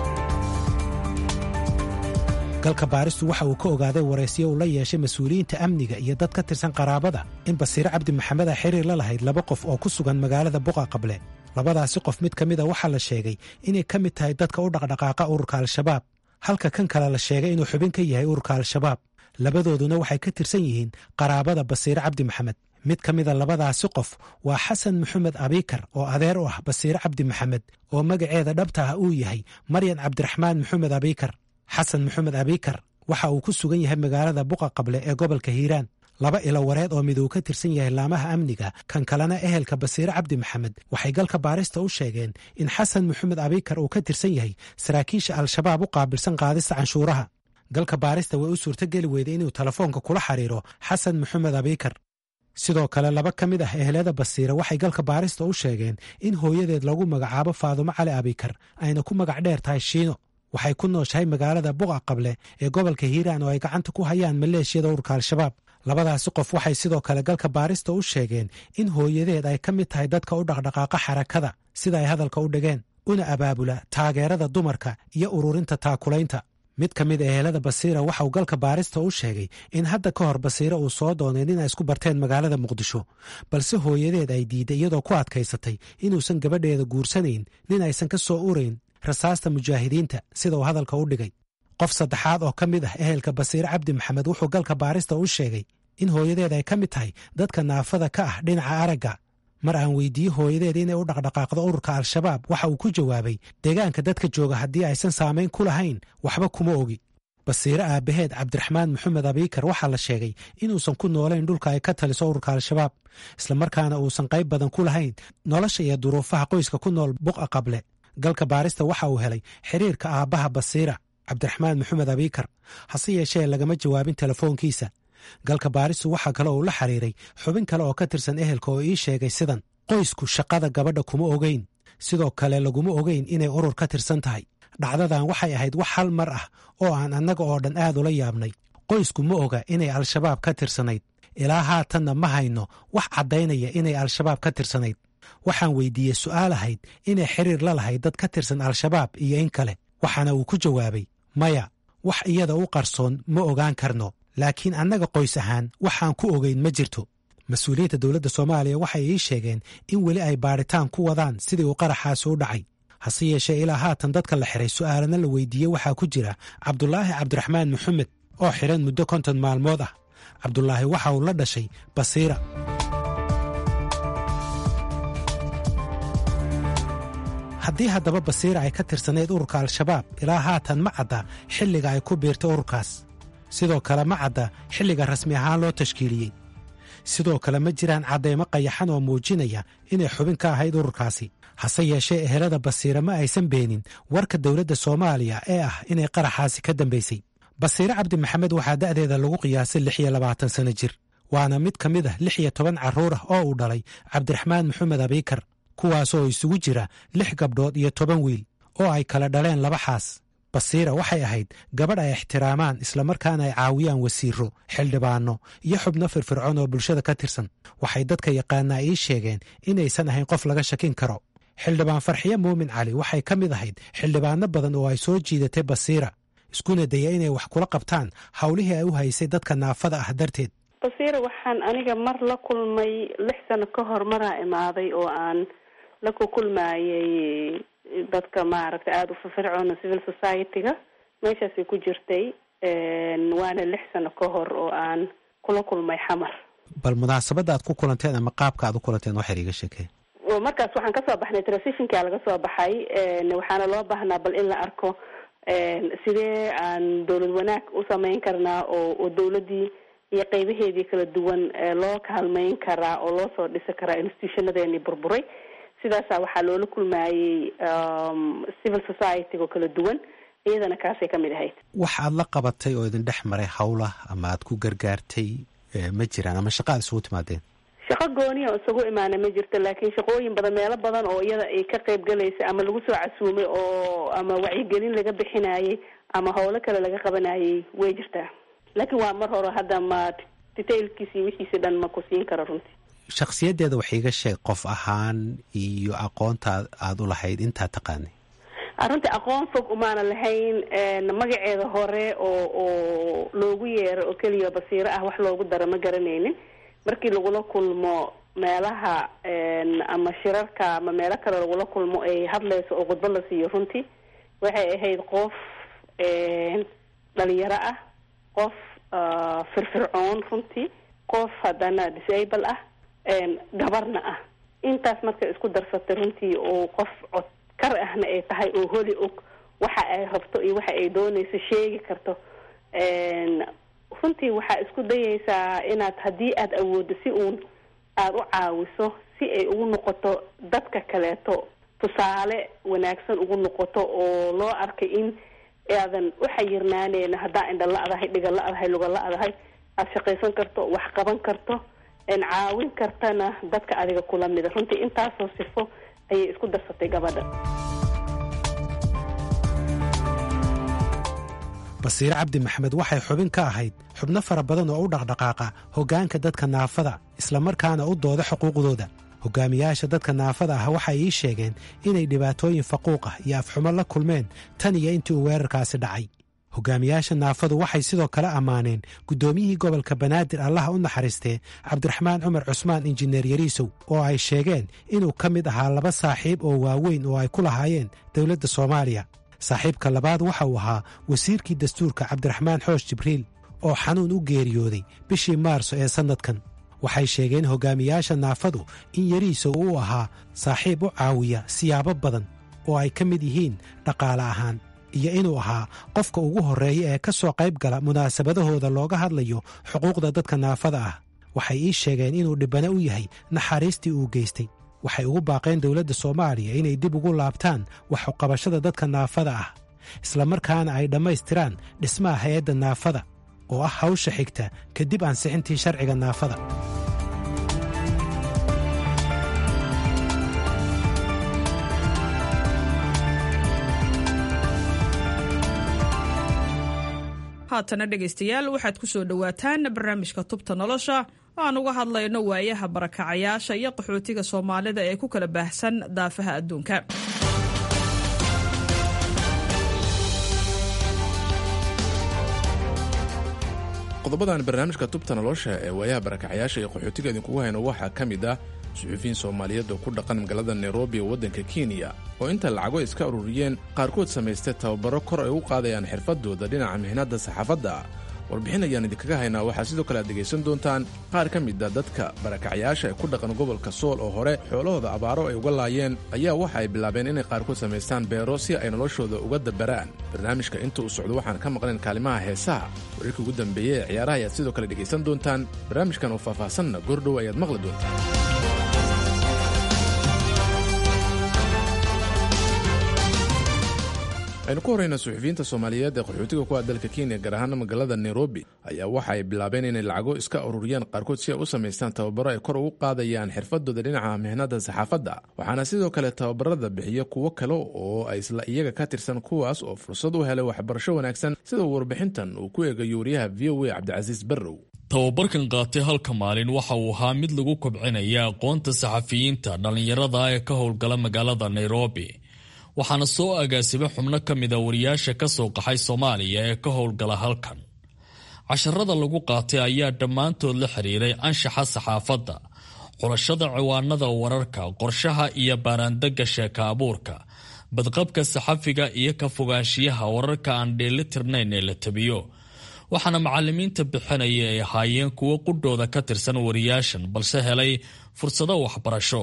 galka baaristu waxa uu ka ogaaday waraysiyo uu la yeeshay mas-uuliyiinta amniga iyo dad ka tirsan qaraabada in basiire cabdi maxamed a xiriir la lahayd laba qof oo ku sugan magaalada buqa qable labadaasi qof mid ka mid a waxaa la sheegay inay ka mid tahay dadka u dhaqdhaqaaqa ururka al-shabaab halka kan kale la sheegay inuu xubin ka yahay ururka al-shabaab labadooduna waxay ka tirsan yihiin qaraabada basiire cabdi maxamed mid ka mida labadaasi qof waa xasan maxamed abiikar oo adeer u ah basiire cabdi maxamed oo magaceeda dhabta ah uu yahay maryan cabdiraxmaan maxamed abiikar xasan maxamed abiikar waxa uu ku sugan yahay magaalada buqa qable ee gobolka hiiraan laba ilo wareed oo mid uu ka tirsan yahay laamaha amniga kan kalena ehelka basiire cabdi maxamed waxay galka baarista u sheegeen in xasan maxamed abiikar uu ka tirsan yahay saraakiisha al-shabaab u qaabilsan qaadista canshuuraha galka baarista way u suurtogeli weyday inuu telefoonka kula xiriiro xasan maxamed abiikar sidoo kale laba ka mid ah ehelada basiire waxay galka baarista u sheegeen in hooyadeed lagu magacaabo faadumo cali abikar ayna ku magac dheer tahay shiino waxay ku nooshahay magaalada buqa qable ee gobolka hiiraan oo ay gacanta ku hayaan maleeshiyada ururka al-shabaab labadaasi qof waxay sidoo kale galka baarista u sheegeen in hooyadeed ay ka mid tahay dadka u dhaqdhaqaaqa xarakada sida ay hadalka u dhigeen una abaabula taageerada dumarka iyo ururinta taakulaynta mid ka mid ehelada basiira waxa uu galka baarista u sheegay in hadda ka hor basiire uu soo doonay nin ay isku barteen magaalada muqdisho balse hooyadeed ay diidday iyadoo ku adkaysatay inuusan gabadheeda guursanayn nin aysan ka soo urayn rasaasta mujaahidiinta sida uu hadalka u dhigay qof saddexaad oo ka mid ah ehelka basiire cabdi maxamed wuxuu galka baarista u sheegay in hooyadeed ay ka mid tahay dadka naafada ka ah dhinaca aragga mar aan weydiiyey hooyadeed inay u dhaqdhaqaaqdo ururka al-shabaab waxa uu ku jawaabay deegaanka dadka jooga haddii aysan saamayn ku lahayn waxba kuma ogi basiire aabbaheed cabdiraxmaan maxamed abiikar waxaa la sheegay inuusan ku noolayn dhulka ay ka taliso ururka al-shabaab islamarkaana uusan qayb badan ku lahayn nolosha iyo duruufaha qoyska ku nool buqa qable galka baarista waxa uu helay xiriirka aabbaha basiira cabdiraxmaan maxamed abiikar hase yeeshee lagama jawaabin telefoonkiisa galka baaristu waxaa kale uu la xiriiray xubin kale oo ka tirsan ehelka oo ii sheegay sidan qoysku shaqada gabadha kuma ogeyn sidoo kale laguma ogeyn inay urur ka tirsan tahay dhacdadan waxay ahayd wax hal mar ah oo aan annaga oo dhan aad ula yaabnay qoysku ma oga inay al-shabaab ka tirsanayd ilaa haatanna ma hayno wax caddaynaya inay al-shabaab ka tirsanayd waxaan weydiiyey su'aal ahayd inay xiriir la lahayd dad ka tirsan al-shabaab iyo in kale waxaana uu ku jawaabay maya wax iyada u qarsoon ma ogaan karno laakiin annaga qoys ahaan waxaan ku ogeyn ma jirto mas-uuliyiinta dowladda soomaaliya waxay ii sheegeen in weli ay baadhitaan ku wadaan sidii uu qaraxaasi u dhacay hase yeeshee ilaa haatan dadka la xiray su'aalana la weydiiyey waxaa ku jira cabdulaahi cabdiraxmaan maxamed oo xiran muddo konton maalmood ah cabdulaahi waxa uu la dhashay basiira haddii haddaba basiira ay ka tirsanayd ururka al-shabaab ilaa haatan ma cadda xilliga ay ku biirtay ururkaas sidoo kale ma cadda xilliga rasmi ahaan loo tashkiiliyey sidoo kale ma jiraan caddaymo qayaxan oo muujinaya inay xubin ka ahayd ururkaasi hase yeeshee ehelada basiira ma aysan beenin warka dowladda soomaaliya ee ah inay qaraxaasi ka dambaysay basiire cabdi maxamed waxaa da'deeda lagu qiyaasay lix iyo labaatan sanno jir waana mid ka mid ah lix iyo toban carruur ah oo uu dhalay cabdiraxmaan maxamed abiikar kuwaasoo isugu jira lix gabdhood iyo toban wiil oo ay kala dhaleen laba xaas basiira waxay ahayd gabadh ay ixtiraamaan islamarkaana ay caawiyaan wasiiro xildhibaanno iyo xubno firfircoon oo bulshada ka tirsan waxay dadka yaqaanaa ii sheegeen inaysan ahayn qof laga shakin karo xildhibaan farxiye muumin cali waxay ka mid ahayd xildhibaano badan oo ay soo jiidatay basiira iskuna daya inay wax kula qabtaan howlihii ay u haysay dadka naafada ah darteed basiira waxaan aniga mar la kulmay lix sano ka hor maraa imaaday oo aan la ku kulmaayay dadka maaragtay aada u firfircoona civil society-ga meeshaasay ku jirtay waana lix sano ka hor oo aan kula kulmay xamar bal munaasabadda aad ku kulanteen ama qaabka aad u kulanteen waxay iga sheekeen markaas waxaan kasoo baxnay transitionka laga soo baxay waxaana loo baahnaa bal in la arko sidee aan dowlad wanaag u sameyn karnaa oo oo dowladdii iyo qeybaheedii kala duwan loo kaalmeyn karaa oo loo soo dhisi karaa institutionadeeni burburay sidaasa waxaa loola kulmaayey civil society oo kala duwan iyadana kaasay kamid ahayd wax aad la qabatay oo idin dhex maray howlah ama aad ku gargaartay ma jiraan ama shaqa aad isugu timaadeen shaqo gooniya oo isagu imaana ma jirto laakiin shaqooyin badan meelo badan oo iyada ay ka qayb galaysa ama lagu soo casuumay oo ama wacyigelin laga bixinayay ama howlo kale laga qabanayay way jirtaa laakiin waa mar hore hadda ma detailkiisi wixiisi dhan ma ku siin karo runtii shakhsiyaddeeda wax iiga sheeg qof ahaan iyo aqoonta aada u lahayd intaa taqaanay runtii aqoon fog umaana lahayn magaceeda hore oo oo loogu yeero oo keliya basiiro ah wax loogu daro ma garanaynin markii lagula kulmo meelaha ama shirarka ama meelo kale lagula kulmo ay hadlayso oo khudbo la siiyo runtii waxay ahayd qof dhalinyaro ah qof firfircoon runtii qof haddana disable ah gabarna ah intaas markay isku darsatay runtii oo qof cod kar ahna ay tahay oo holi og waxa ay rabto iyo waxa ay doonayso sheegi karto runtii waxaa isku dayaysaa inaad haddii aada awooddo si uun aada u caawiso si ay ugu noqoto dadka kaleeto tusaale wanaagsan ugu noqoto oo loo arkay in aadan u xayirnaaneyna haddaa indha la-dahay dhiga la-dahay luga la-dahay aada shaqaysan karto wax qaban karto caawin kartana dadka adiga kula mida runtii intaasoo sifo ayay isku darsatay gabadha basiire cabdi maxamed waxay xubin ka ahayd xubno fara badan oo u dhaqdhaqaaqa hoggaanka dadka naafada islamarkaana u dooda xuquuqdooda hogaamiyaasha dadka naafada ah waxay ii sheegeen inay dhibaatooyin faquuq ah iyo afxumo la kulmeen tan iyo intii uu weerarkaasi dhacay hogaamiyaasha naafadu waxay sidoo kale ammaaneen guddoomiyihii gobolka banaadir allaha u naxariistee cabdiraxmaan cumar cusmaan injineer yariisow oo ay sheegeen inuu ka mid ahaa laba saaxiib oo waaweyn oo ay ku lahaayeen dowladda soomaaliya saaxiibka labaad waxa uu ahaa wasiirkii dastuurka cabdiraxmaan xoosh jibriil oo xanuun u geeriyooday bishii maarso ee sannadkan waxay sheegeen hogaamiyaasha naafadu in yariisow uu ahaa saaxiib u caawiya siyaabo badan oo ay ka mid yihiin dhaqaale ahaan iyo inuu ahaa qofka ugu horreeya ee ka soo qayb gala munaasabadahooda looga hadlayo xuquuqda dadka naafada ah waxay ii sheegeen inuu dhibbane u yahay naxariistii uu geystay waxay ugu baaqeen dowladda soomaaliya inay dib ugu laabtaan waxuqabashada dadka naafada ah islamarkaana ay dhammaystiraan dhismaha hay-adda naafada oo ah hawsha xigta kadib ansixintii sharciga naafada haatana dhegaystayaal waxaad ku soo dhowaataan barnaamijka tubta nolosha aan uga hadlayno waayaha barakacayaasha iyo qaxootiga soomaalida ee ku kala baahsan daafaha adduunka qodobadan barnaamijka tubta nolosha ee waayaha barakacayaasha iyo qaxootiga idinkugu hayno waxaa ka mid ah suxuufiyiin soomaaliyeed oo ku dhaqan magaalada nairobi ee waddanka kenya oo inta lacago iska ururiyeen qaarkood samaystay tababaro kor ay u qaadayaan xirfadooda dhinaca mihnadda saxaafadda warbixin ayaan idinkaga haynaa waxaa sidoo kale aad dhegaysan doontaan qaar ka mid a dadka barakacyaasha ee ku dhaqan gobolka sool oo hore xoolahooda abaaro ay uga laayeen ayaa waxa ay bilaabeen inay qaarkood samaystaan beero si ay noloshooda uga dabaraan barnaamijka inta uu socdo waxaan ka maqnayn kaalimaha heesaha wararkii ugu dambeeyey ee ciyaaraha ayaad sidoo kale dhegaysan doontaan barnaamijkan oo faahfaahsanna goordhow ayaad maqli doontaan aynu ku horrayna suxufiyiinta soomaaliyeed ee qaxootiga ku ah dalka kenya gaar ahaana magaalada nairobi ayaa waxa ay bilaabeen inay lacago iska ururiyaan qaarkood si ay u samaystaan tababaro ay kor ugu qaadayaan xirfadooda dhinaca mihnada saxaafadda waxaana sidoo kale tababarada bixiya kuwo kale oo ay isla iyaga ka tirsan kuwaas oo fursad u helay waxbarasho wanaagsan sida uu warbixintan uu ku eegayo wariyaha v o a cabdicasiis barrow tababarkan qaatay halka maalin waxa uu ahaa mid lagu kobcinaya aqoonta saxafiyiinta dhallinyarada ee ka howlgala magaalada nairobi waxaana soo agaasibay xubno ka mida wariyaasha ka soo qaxay soomaaliya ee ka howlgala halkan casharada lagu qaatay ayaa dhammaantood la xiriiray anshaxa saxaafadda xulashada ciwaanada wararka qorshaha iyo baaraandega sheeka abuurka badqabka saxafiga iyo ka fogaanshiyaha wararka aan dheelitirnayn ee la tabiyo waxaana macalimiinta bixinaya ay ahaayeen kuwo qudhooda ka tirsan wariyaashan balse helay fursado waxbarasho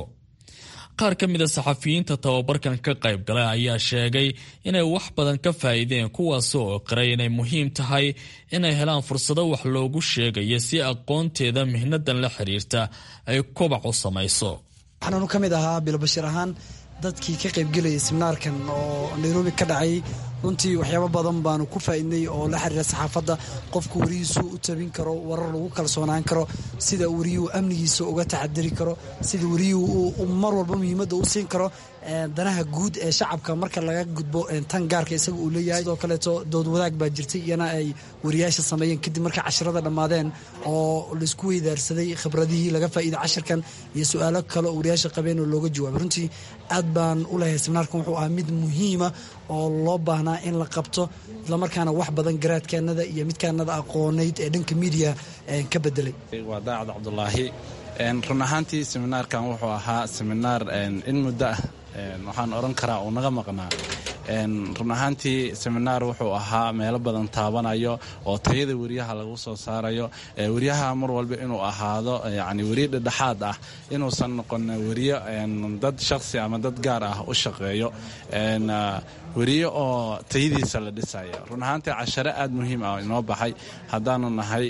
qaar ka mid a saxafiyiinta tababarkan ka qayb galay ayaa sheegay inay wax badan ka faa'iideen kuwaasoo qiray inay muhiim tahay inay helaan fursado wax loogu sheegayo si aqoonteeda mihnadan la xiriirta ay kobac u samayso waxaanu ka mid ahaa bilobashir ahaan dadkii ka qaybgelayay seminaarkan oo nairobi ka dhacay runtii waxyaabo badan baanu ku faa'iidnay oo la xiriira saxaafadda qofku warihiisu u tabin karo warar lagu kalsoonaan karo sida wariyuhu amnigiisa uga taxadari karo sida wariyuhu uu mar walba muhiimadda u siin karo danaha guud ee shacabka marka laga gudbo tan gaarka isaga uu leeyahay sidoo kaleeto dood wadaag baa jirtay iyana ay wariyaasha sameeyeen kadib markay cashirada dhammaadeen oo laisku weydaarsaday khibradihii laga faa'iiday cashirkan iyo su-aalo kale oo wariyaasha qabeen oo looga jawaabay runtii aad baan u lehay seminaarkan wuxuu ahaa mid muhiima oo loo baahnaa in la qabto islamarkaana wax badan garaadkaanada iyo midkaanada aqooneyd ee dhanka miidiya ka bedelay waa daacad cabdulaahi run ahaantii seminaarkan wuxuu ahaa seminaar in muddo ah waxaan odhan karaa uu naga maqnaa run ahaantii seminaar wuxuu ahaa meelo badan taabanayo oo tayada weriyaha lagu soo saarayo weriyaha mar walba inuu ahaado yani weriye dhedhexaad ah inuusan noqon weriye dad shakhsi ama dad gaar ah u shaqeeyo weriye oo tayadiisa la dhisaya run ahaantii cashare aad muhiim ah inoo baxay haddaanu nahay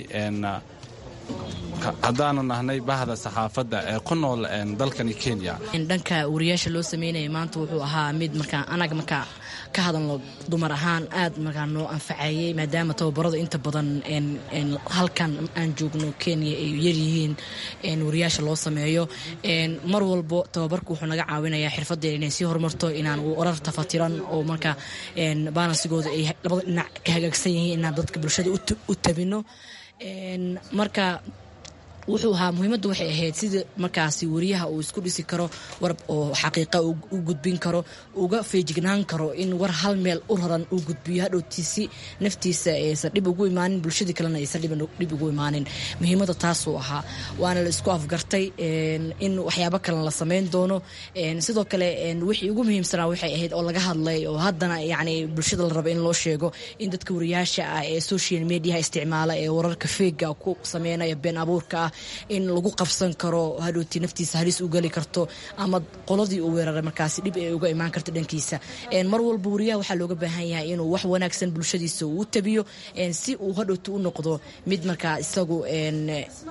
haddaanu nahnay bahda saxaafadda ee ku nool dalkani kenya dhanka wariyaasha loo sameynaya maanta wuxuu ahaa mid markaa anaga markaa ka hadalno dumar ahaan aad markaa noo anfacayay maadaama tababaradu inta badan halkan aan joogno kenya ay yaryihiin wariyaasha loo sameeyo mar walbo tababarku wuxuu naga caawinayaa xirfadeen inay sii horumarto inaan warar tafatiran oo markaa balansigooda ay labada dhinac ka hagaagsan yihiin inaan dadka bulshada u tabino marka wuxuu ahaa muhiimaddu waxay ahayd sida markaasi wariyaha uu isku dhisi karo war oo xaqiiqa u gudbin karo uga feejignaan karo in war hal meel u raran uu gudbiyo hadhowtiisi naftiisa aysan dhib ugu imaanin bulshadii kalena aysan dhib ugu imaanin muhiimadda taasuu ahaa waana la isku afgartay in waxyaabo kalen la samayn doono sidoo kale wixii ugu muhiimsanaa waxay ahayd oo laga hadlay oo haddana yani bulshada la raba in loo sheego in dadka wariyaasha ah ee social mediaha isticmaala ee wararka feega ku sameynaya been abuurka ah in lagu qabsan karo hadhowti naftiisa halis u geli karto ama qoladii uu weeraray markaasi dhib ay uga imaan karto dhankiisa mar walba wariyaha waxaa looga baahan yahay inuu wax wanaagsan bulshadiisa uu tabiyo si uu hadhowti u noqdo mid markaa isagu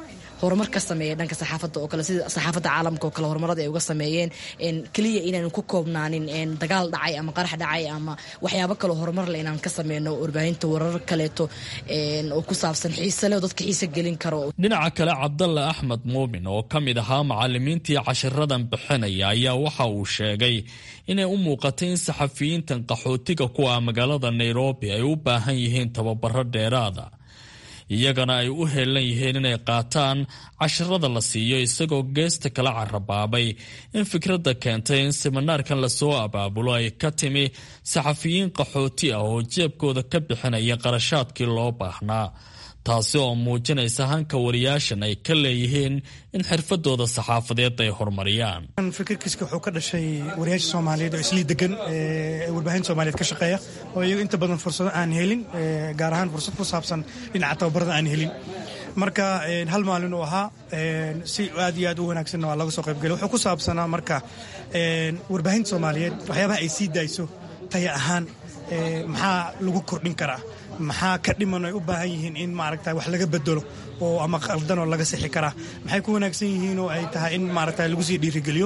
horumar ka sameeya dhanka saxaafadda oo kale sida saxaafadda caalamka oo kale horumarada ay uga sameeyeen keliya inaan ku koobnaanin dagaal dhacay ama qarax dhacay ama waxyaabo kaloo horumar le inaan ka sameyno warbaahinta warar kaleeto oo ku saabsan xiise le oo dadka xiise gelin karo dhinaca kale cabdalle axmed muumin oo ka mid ahaa macalimiintii cashiradan bixinaya ayaa waxa uu sheegay inay u muuqatay in saxafiyiintan qaxootiga ku ah magaalada nairobi ay u baahan yihiin tababaro dheeraada iyagana ay u heelan yihiin inay qaataan cashirada la siiyo isagoo geesta kala carabaabay in fikradda keentay in siminaarkan lasoo abaabulo ay ka timi saxafiyiin qaxooti ah oo jeebkooda ka bixinaya qarashaadkii loo baahnaa taasi oo muujinaysa hanka wariyaashan ay ka leeyihiin in xirfadooda saxaafadeed ay horumariyaan fikirkiiska wuxuu ka dhashay wariyaasha soomaaliyeed oo islii degan ee warbaahinta soomaaliyeed ka shaqeeya oo iyagu inta badan fursado aan helin gaar ahaan fursad ku saabsan dhinaca tababarada aan helin marka hal maalin uu ahaa si aad iyo aad u wanaagsanna waa laga soo qaybgelay wuxuu ku saabsanaa marka warbaahinta soomaaliyeed waxyaabaha ay sii daayso taya ahaan maxaa lagu kordhin karaa maxaa ka dhiman ay u baahan yihiin in maaragta wax laga bedelo oo ama qaldanoo laga sixi karaa maxay ku wanaagsan yihiin oo ay tahay in maaragta lagu sii dhiirigeliyo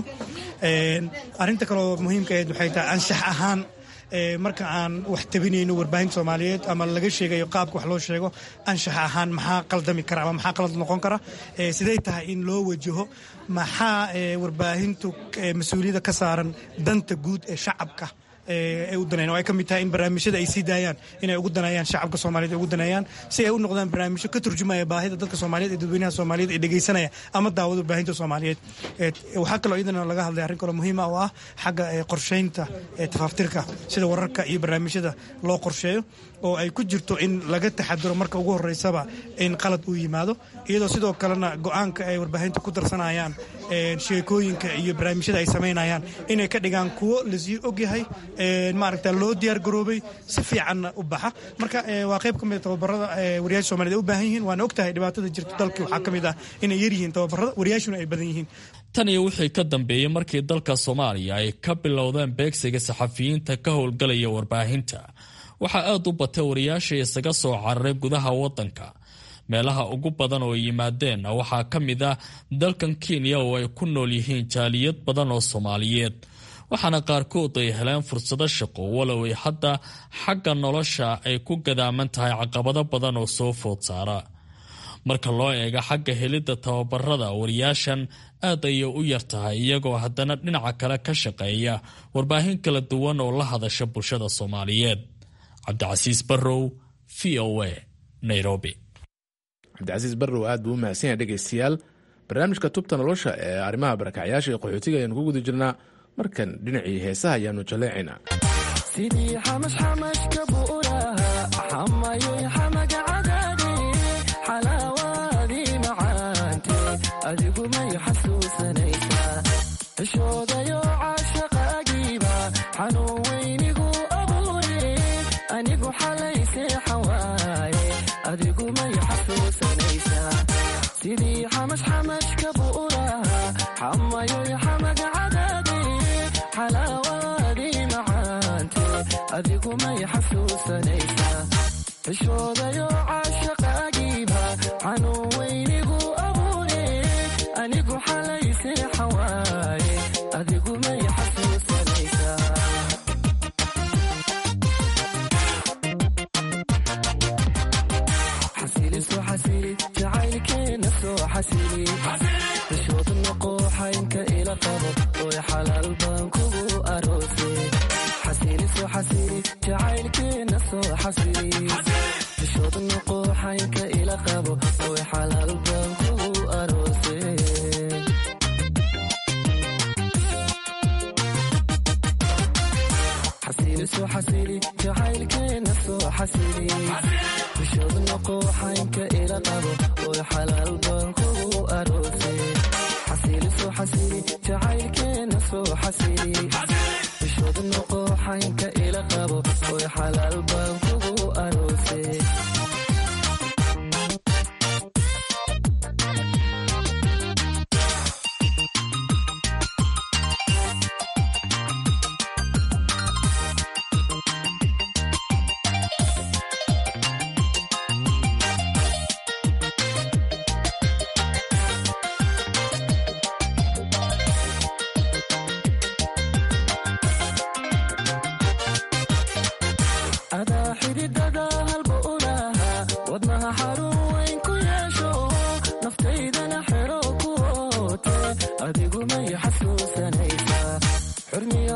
arrinta kaleoo muhiimka ahayd waxay tahay anshax ahaan marka aan wax tabinayno warbaahinta soomaaliyeed ama laga sheegayo qaabka wax loo sheego anshax ahaan maxaa qaldami kara ama maxaa qalad noqon kara sidee tahay in loo wajaho maxaa warbaahintu mas-uuliyadda ka saaran danta guud ee shacabka ay u danayaan oo ay ka mid tahay in barnaamijyada ay sii daayaan inay ugu danayaan shacabka soomaaliyed ay ugu danayaan si ay u noqdaan barnaamijyo ka turjumaya baahida dadka soomaaliyeed ee dadweynaha soomaaliyeed ee dhegaysanaya ama daawada baahinta soomaaliyeed waxaa kaloo iyadana laga hadlay arrin kaloo muhiima oo ah xagga qorshaynta tafaaftirka sida wararka iyo barnaamijyada loo qorsheeyo oo ay ku jirto in laga taxadiro marka ugu horeysaba in qalad uu yimaado iyadoo sidoo kalena go-aanka ay warbaahinta ku darsanayaan sheekooyinka iyo barnaamijyada ay samaynayaan inay ka dhigaan kuwo lasii ogyahay maaragta loo diyaar garoobay si fiicanna u baxa marka waa qayb ka mid a tababarada wariyaasha somaliyed ay u baahan yihiin waana ogtahay dhibaatada jirta dalkii waxaa ka mid ah inay yar yihiin tababarada wariyaashuna ay badan yihiin tan iyo wixii ka dambeeyey markii dalka soomaaliya ay ka bilowdeen beegsiga saxafiyiinta ka howlgalaya warbaahinta waxaa aad u batay wariyaasha isaga soo cararay gudaha waddanka meelaha ugu badan oo yimaadeen waxaa ka mid ah dalkan kenya oo ay ku nool yihiin jaaliyad badan oo soomaaliyeed waxaana qaarkood ay heleen fursado shaqo walow ay hadda xagga nolosha ay ku gadaaman tahay caqabado badan oo soo food saara marka loo eego xagga helidda tababarada wariyaashan aad ayay u yar tahay iyagoo haddana dhinaca kale ka shaqeeya warbaahin kala duwan oo la hadasha bulshada soomaaliyeed cabdicasiis barrow v o a nairobi cabdicasiis barrow aad buu u mahadsan yahay dhegaystayaal barnaamijka tubta nolosha ee arrimaha barakacyaasha iyo qaxootiga ayaanu ku guda jirnaa markan dhinacii heesaha ayaanu jaleecaynaa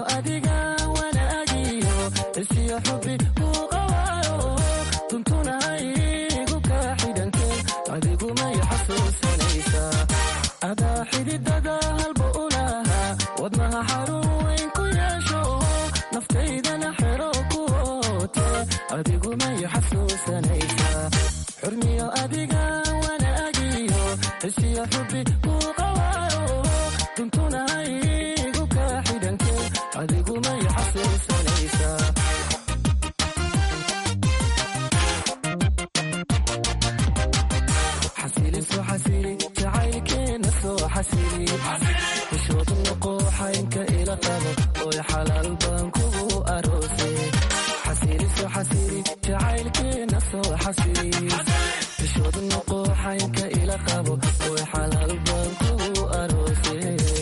adiga wanaagiyo isiyo xubi uu qawaayo tuntuna igu kaa xidhanke adigumay xasuusanaysaa adaa xididada halba u lahaa wadnaha xarun weyn ku yeesho naftaydana xero ku oote adigumay xasuusanaysaa xurmiyo adiga wanaagiyo isiyo xubi uu qawaayo tuntuna igu kaa xidhanke adigumay xasuusanaysaa xasiliso xasili jacaylkeena soo xasili xishood noqo xaynka ila qabo oy xalaal baan kugu aroose xasiliso xasili jacaylkeena soo xasili xishood noqo xaynka ila qabo oy xalaal baan kugu aroose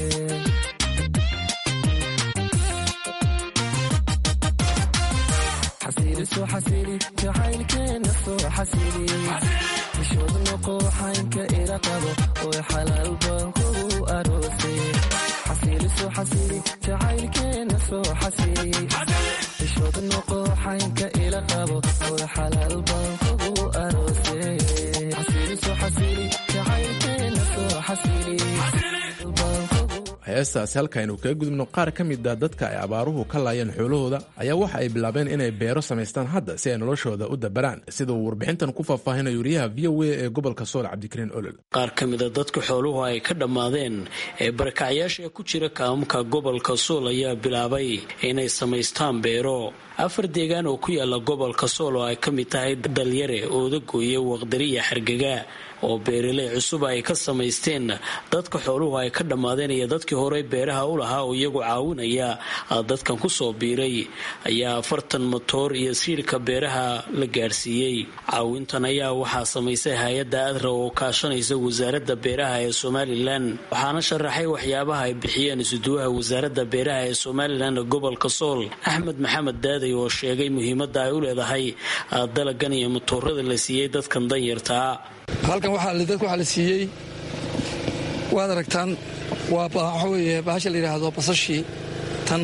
xasiliso xasili jacaylkeena soo xasili xishood noqo xaynka ila qabo oy xalaal baan kugu aroose xasiliso xasili jacaylkeena soo xasili xishood noqo xaynka ila qabo oy xalaal baan kugu aroose xasiliso xasili jacaylkeena soo xasili heestaasi halkaaynu kaga gudubno qaar ka mid a dadka ay abaaruhu ka laayeen xoolahooda ayaa waxa ay bilaabeen inay beero samaystaan hadda si ay noloshooda u dabaraan sida uu warbixintan ku faahfaahinayo wariyaha v o a ee gobolka sool cabdikariin olol qaar ka mida dadka xooluhu ay ka dhammaadeen ee barakacyaasha ku jira kaamamka gobolka sool ayaa bilaabay inay samaystaan beero afar deegaan oo ku yaala gobolka sool oo ay ka mid tahay dalyare oodagooye waqdari iyo xargega oo beeraley cusub ay ka samaysteen dadka xooluhu ay ka dhammaadeen iyo dadkii horey beeraha u lahaa oo iyagu caawinaya dadkan kusoo biiray ayaa afartan motoor iyo siirka beeraha la gaadhsiiyey caawintan ayaa waxaa samaysay hay-adda adra oo kaashanaysa wasaaradda beeraha ee somalilan waxaana sharaxay waxyaabaha ay bixiyeen isuduwaha wasaaradda beeraha ee somalilan ee gobolka sool axmed maxamed daaday oo sheegay muhiimadda ay u leedahay dalagan iyo motoorada la siiyey dadkan danyartaa halkan dadka waxaa la siiyey waad aragtaan waa waxa weeye bahasha la yidhaahdo basashii tan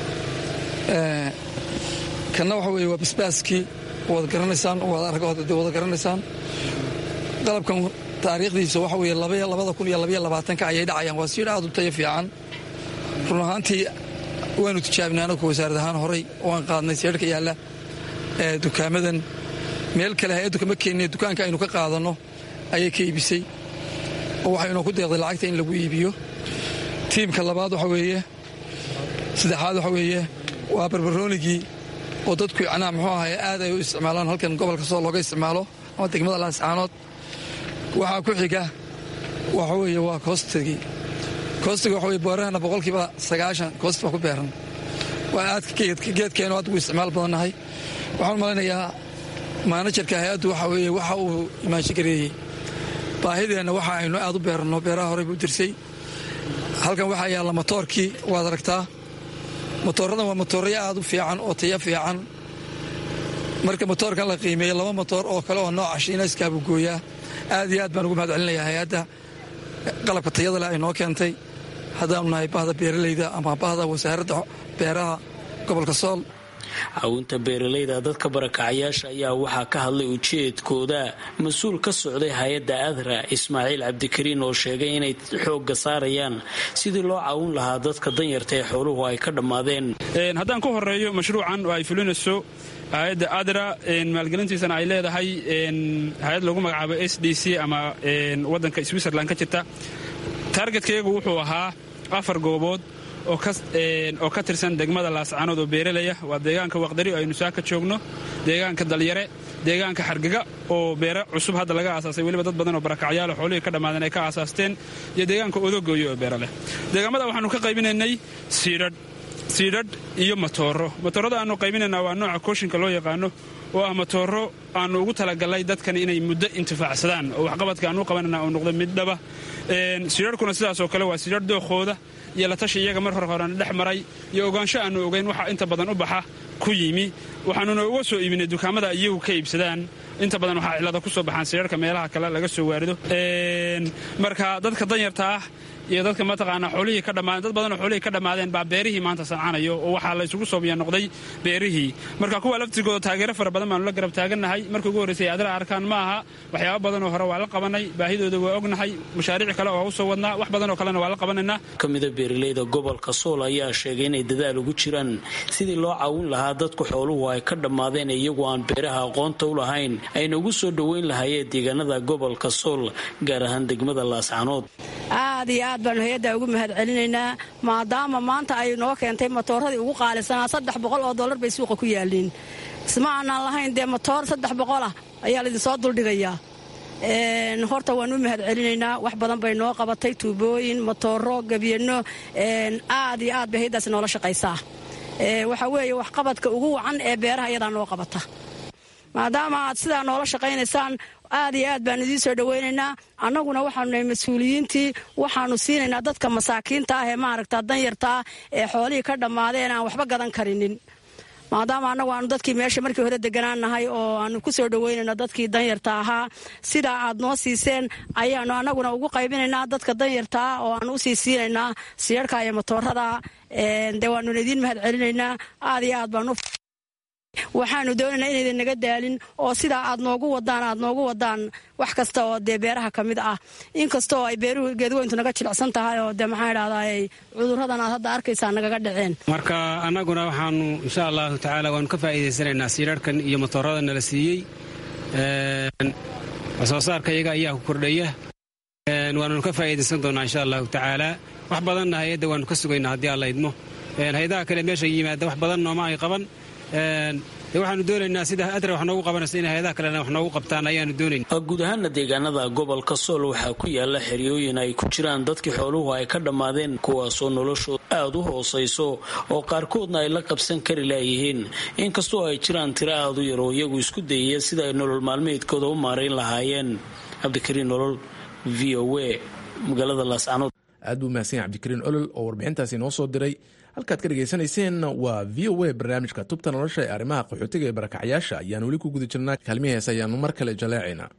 kanna waxa weeye waa basbaaskii waad garanaysaan waad wada garanaysaan qalabkan taariikhdiisa waxa weeye labada kun iyo labaiyo labaatanka ayay dhacayaan waa siidha aad u tayo fiican run ahaantii waanu tijaabinay anagu wasaarad ahaan horay waan qaadnay siidhka yaalla ee dukaamadan meel kale hay-addu kama keenine dukaanka aynu ka qaadanno ayay ka iibisay oo waxaynoo ku deeqday lacagta in lagu iibiyo tiimka labaad waxa weeye saddexaad waxa weeye waa barbaroonigii oo dadku yacnaa muxuu ahay aad ay u isticmaalaan halkan gobolka soo looga isticmaalo ama degmada laascaanood waxaa ku xiga waxa weeye waa koostigii koostiga waxa weye boorahana boqolkiiba sagaashan koosti baa ku beeran waa aadka geedkeenu aad ugu isticmaal badannahay waxaan malaynayaa maanajarka hay-addu waxa weeye waxa uu imaanshigareeyey baahideenna waxa aynu aad u beeranno beeraha horey buu dirsay halkan waxaa yaalla motoorkii waad aragtaa motoorradan waa motooraya aad u fiican oo taya fiican marka motoorkan la qiimeeyey laba motoor oo kale oo nooca shiinayska buu gooyaa aad iyo aad baan ugu mahad celinayaa hay-adda qalabka tayada leh ay noo keentay haddaanu nahay bahda beeralayda ama bahda wasaaradda beeraha gobolka sool caawinta beeralayda dadka barakacayaasha ayaa waxaa ka hadlay ujeedkooda mas-uul ka socday hay-adda adra ismaaciil cabdikariin oo sheegay inay xoogga saarayaan sidii loo caawin lahaa dadka danyarta ee xooluhu ay ka dhammaadeen haddaan ku horeeyo mashruucan oo ay fulinayso hay-adda adra maalgelintiisana ay leedahay hay-ad lagu magacaabo s d c ama wadanka switzerland ka jirta taargetkaygu wuxuu ahaa afar goobood oo ka tirsan degmada laascaanood oo beeralaya waa deegaanka waqdari oo aynu saa ka joogno deegaanka dalyare deegaanka xargega oo beero cusub hadda laga aasaasay weliba dad badan oo barakacyaal xoolihii ka dhammaadeen ay ka aasaasteen iyo deegaanka odogooyo oo beero leh deegaamada waxaanu ka qaybinaynay siidhadh siidhadh iyo matooro matoorada aanu qaybinaynaa waa nooca kooshinka loo yaqaano oo ah matooro aanu ugu talagalnay dadkan inay muddo intifaacsadaan oo waxqabadka aanu qabanana uu noqdo mid dhaba siidharhkuna sidaasoo kale waa siidhar dookooda iyo la tashi iyaga mar hore horena dhex maray iyo ogaansho aanu ogeyn waxa inta badan u baxa ku yimi waxaanuna uga soo iibinay dukaamada iyagu ka iibsadaan inta badan waxaa cilada ku soo baxaan siidharka meelaha kale laga soo waarido marka dadka danyarta ah iyo dadka mataqaanaa xoolihii ka dhammaadeen dad badan oo xoolihii ka dhammaadeen baa beerihii maanta sancanayo oo waxaa la isugu soobiya noqday beerihii marka kuwa laftirkooda taageero fara badan baanu la garab taagannahay markii ugu horraysay adra arkaan ma aha waxyaaba badan oo hore waa la qabanay baahidooda waa ognahay mashaariic kale oo usoo wadnaa wax badan oo kalena waa la qabanaynaa ka mida beeraleyda gobolka sool ayaa sheegay inay dadaal ugu jiraan sidii loo caawin lahaa dadku xooluhu ay ka dhammaadeen iyagu aan beeraha aqoonta u lahayn ayna ugu soo dhoweyn lahaayeen deegaanada gobolka sool gaar ahaan degmada laascanood aad iyo aad baanu hay-adda ugu mahad celinaynaa maadaama maanta ay noo keentay matooradii ugu qaalisanaa saddex boqol oo dollar bay suuqa ku yaaliin isma aanaan lahayn dee matoor saddex boqolah ayaa laidinsoo duldhigayaa horta waan u mahad celinaynaa wax badan bay noo qabatay tuubooyin matooro gebyanno aad iyo aad bay hayaddaas noola shaqaysaa waxaa weeye waxqabadka ugu wacan ee beeraha iyadaa noo qabata maadaama aad sidaa noola shaqaynaysaan aad iyo aad baan idiin soo dhowaynaynaa annaguna waxaanu nahay mas-uuliyiintii waxaanu siinaynaa dadka masaakiinta ah ee maaragta danyartaa ee xoolihii ka dhammaadeen aan waxba gadan karinin maadaama annagu aanu dadkii meesha markii hore deganaan nahay oo aanu ku soo dhoweynayno dadkii danyarta ahaa sidaa aad noo siiseen ayaanu annaguna ugu qaybinaynaa dadka danyartaa oo aanu usii siinaynaa siyarhka iyo matoorada dee waanuna idiin mahad celinaynaa aad iyo aad baanu waxaanu doonaynaa inaydan naga daalin oo sidaa aad noogu wadaan aad noogu wadaan wax kasta oo dee beeraha ka mid ah inkastaoo ay beeruhu geedweyntu naga jilicsan tahay oo dee maxaa idhahdaa cudurradan aad hadda arkaysaa nagaga dhaceen marka annaguna waxaanu insha allahu tacaala waanu ka faa'iidaysanaynaa siirarhkan iyo matoorada nala siiyey soo saarka iyaga ayaa ku kordhaya waannu ka faa'iidaysan doonaa insha allahu tacaala wax badanna hay-adda waanu ka sugaynaa haddii alla idmo hay-adaha kale meesha yimaada wax badan nooma ay qaban waxaanu doonaynaa sida adra wax noogu qabanaysa in hay-adaha kalena wax noogu qabtaan ayaanu doonayna guud ahaana deegaanada gobolka sool waxaa ku yaala xeryooyin ay ku jiraan dadkii xooluhu ay ka dhammaadeen kuwaasoo noloshooda aad u hoosayso oo qaarkoodna ay la qabsan kari laayihiin inkastoo ay jiraan tiro aad u yar oo iyagu isku dayaya sida ay nolol maalmeedkooda u maarayn lahaayeen cabdikariin nolol v o a magaalada laascanood aad buu mahadsan yahay cabdikariin olol oo warbixintaasi noo soo diray halkaad ka dhegaysanayseen waa v o a barnaamijka tubta nolosha ee arrimaha qaxootiga ee barakacyaasha ayaan weli ku guda jirnaa kaalmihii hees ayaanu mar kale jaleecaynaa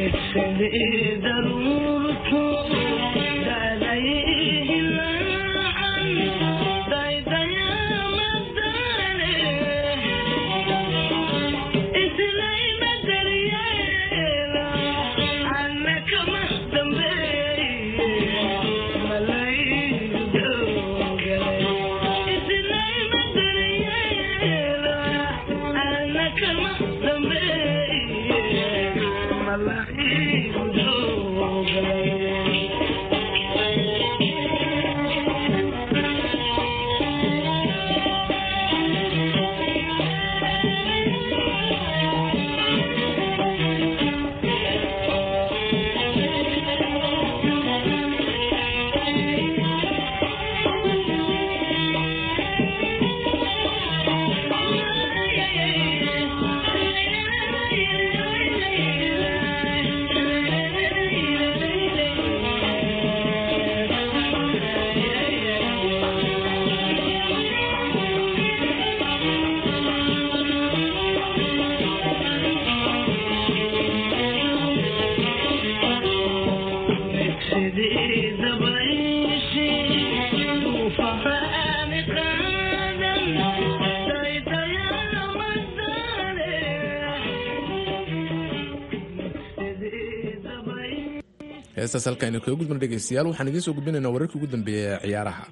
heestaas halkaaynu kaga gudbana dhegaystayaal waxaan idiin soo gudbinaynaa wararkii ugu dambeeya ee ciyaaraha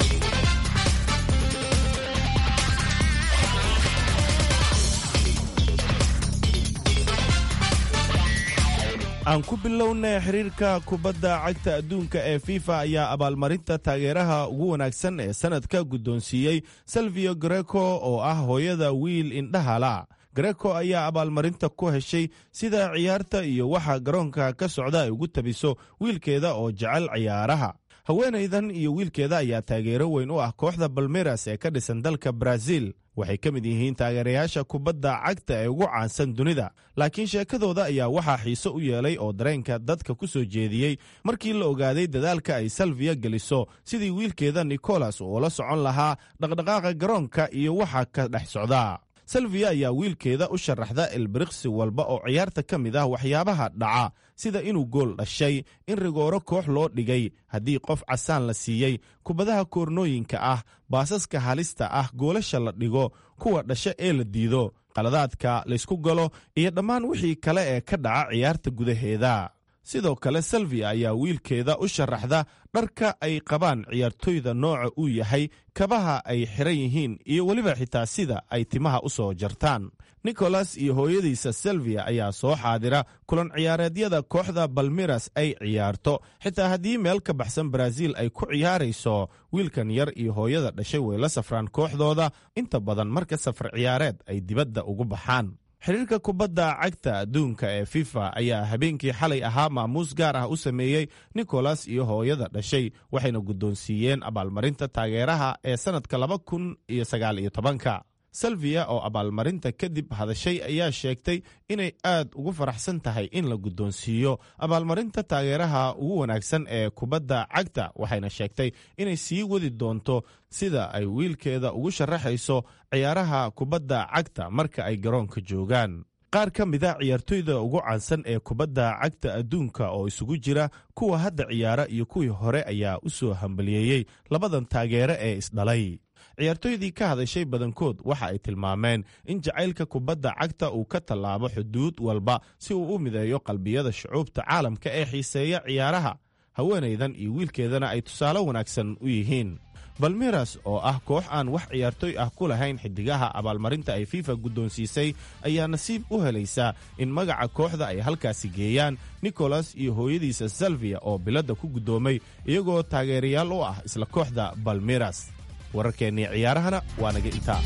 aan ku bilownay xiriirka kubadda cagta adduunka ee fifa ayaa abaalmarinta taageeraha ugu wanaagsan ee sannadka guddoonsiiyey salvio greco oo ah hooyada wiil indhahala greco ayaa abaalmarinta ku heshay sida ciyaarta iyo waxa garoonka ka socda ay ugu tabiso wiilkeeda oo jecel ciyaaraha haweenaydan iyo wiilkeeda ayaa taageero weyn u ah kooxda balmeras ee ka dhisan dalka brazil waxay ka mid yihiin taageerayaasha kubadda cagta ee ugu caansan dunida laakiin sheekadooda ayaa waxaa xiise u yeelay oo dareenka dadka ku soo jeediyey markii la ogaaday dadaalka ay salviya geliso sidii wiilkeeda nicolas uu la socon lahaa dhaqdhaqaaqa garoonka iyo waxa ka dhex socda salviya ayaa wiilkeeda u sharaxda ilbiriqsi walba oo ciyaarta ka mid ah waxyaabaha dhaca sida inuu gool dhashay in rigooro koox loo dhigay haddii qof casaan la siiyey kubadaha koornooyinka ah baasaska halista ah goolasha la dhigo kuwa dhasha ee la diido qaladaadka laysku galo iyo dhammaan wixii kale ee ka dhaca ciyaarta gudaheeda sidoo kale salvia ayaa wiilkeeda u sharaxda dharka ay qabaan ciyaartoyda nooca uu yahay kabaha ay xiran yihiin iyo weliba xitaa sida ay timaha u soo jartaan nicholas iyo hooyadiisa salvia ayaa soo xaadira kulan ciyaareedyada kooxda balmiras ay ciyaarto xitaa haddii meel ka baxsan baraaziil ay ku ciyaarayso wiilkan yar iyo hooyada dhashay way la safraan kooxdooda inta badan marka safar ciyaareed ay dibadda ugu baxaan xiriirka kubadda cagta adduunka ee fifa ayaa habeenkii xalay ahaa maamuus gaar ah u sameeyey nicholas iyo hooyada dhashay waxayna guddoonsiiyeen abaalmarinta taageeraha ee sannadka laba kun iyo sagaal iyo tobanka salvia oo abaalmarinta kadib hadashay ayaa sheegtay inay aad ugu faraxsan tahay in la guddoonsiiyo abaalmarinta taageeraha ugu wanaagsan ee kubadda cagta waxayna sheegtay inay sii wadi doonto sida ay wiilkeeda ugu sharaxayso ciyaaraha kubadda cagta marka ay garoonka joogaan qaar ka mida ciyaartoyda ugu caansan ee kubadda cagta adduunka oo isugu jira kuwa hadda ciyaara iyo kuwii hore ayaa u soo hambaliyeeyey labadan taageere ee isdhalay ciyaartoydii ka hadashay badankood waxa ay tilmaameen in jacaylka kubadda cagta uu ka tallaabo xuduud walba si uu u mideeyo qalbiyada shucuubta caalamka ee xiiseeya ciyaaraha haweenaydan iyo wiilkeedana ay tusaale wanaagsan u yihiin balmiras oo ah koox aan wax ciyaartoy ah ku lahayn xidigaha abaalmarinta ay fifa guddoonsiisay ayaa nasiib u helaysa in magaca kooxda ay halkaasi geeyaan nicholas iyo hooyadiisa salvia oo biladda ku guddoomay iyagoo taageerayaal u ah isla kooxda balmiras wararkeennii ciyaarahana waa naga intaa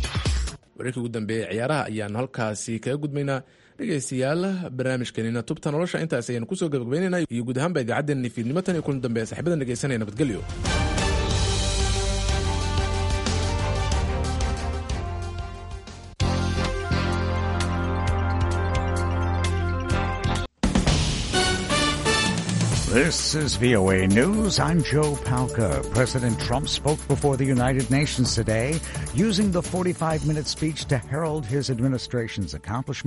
wararkii ugu dambeeyey ciyaaraha ayaanu halkaasi kaga gudbaynaa dhegaystayaal barnaamijkeenina tubta nolosha intaas ayaanu kusoo gabagabaynayna iyo guud ahaanba idaacaddeenni fiidnimo tan iyo kulan dambe saxiibadan dhegaysanaya nabadgelyo This is VOA News. I'm Joe Palca. President Trump spoke before the United Nations today, using the 45 minute speech to herald his administration's accomplishments.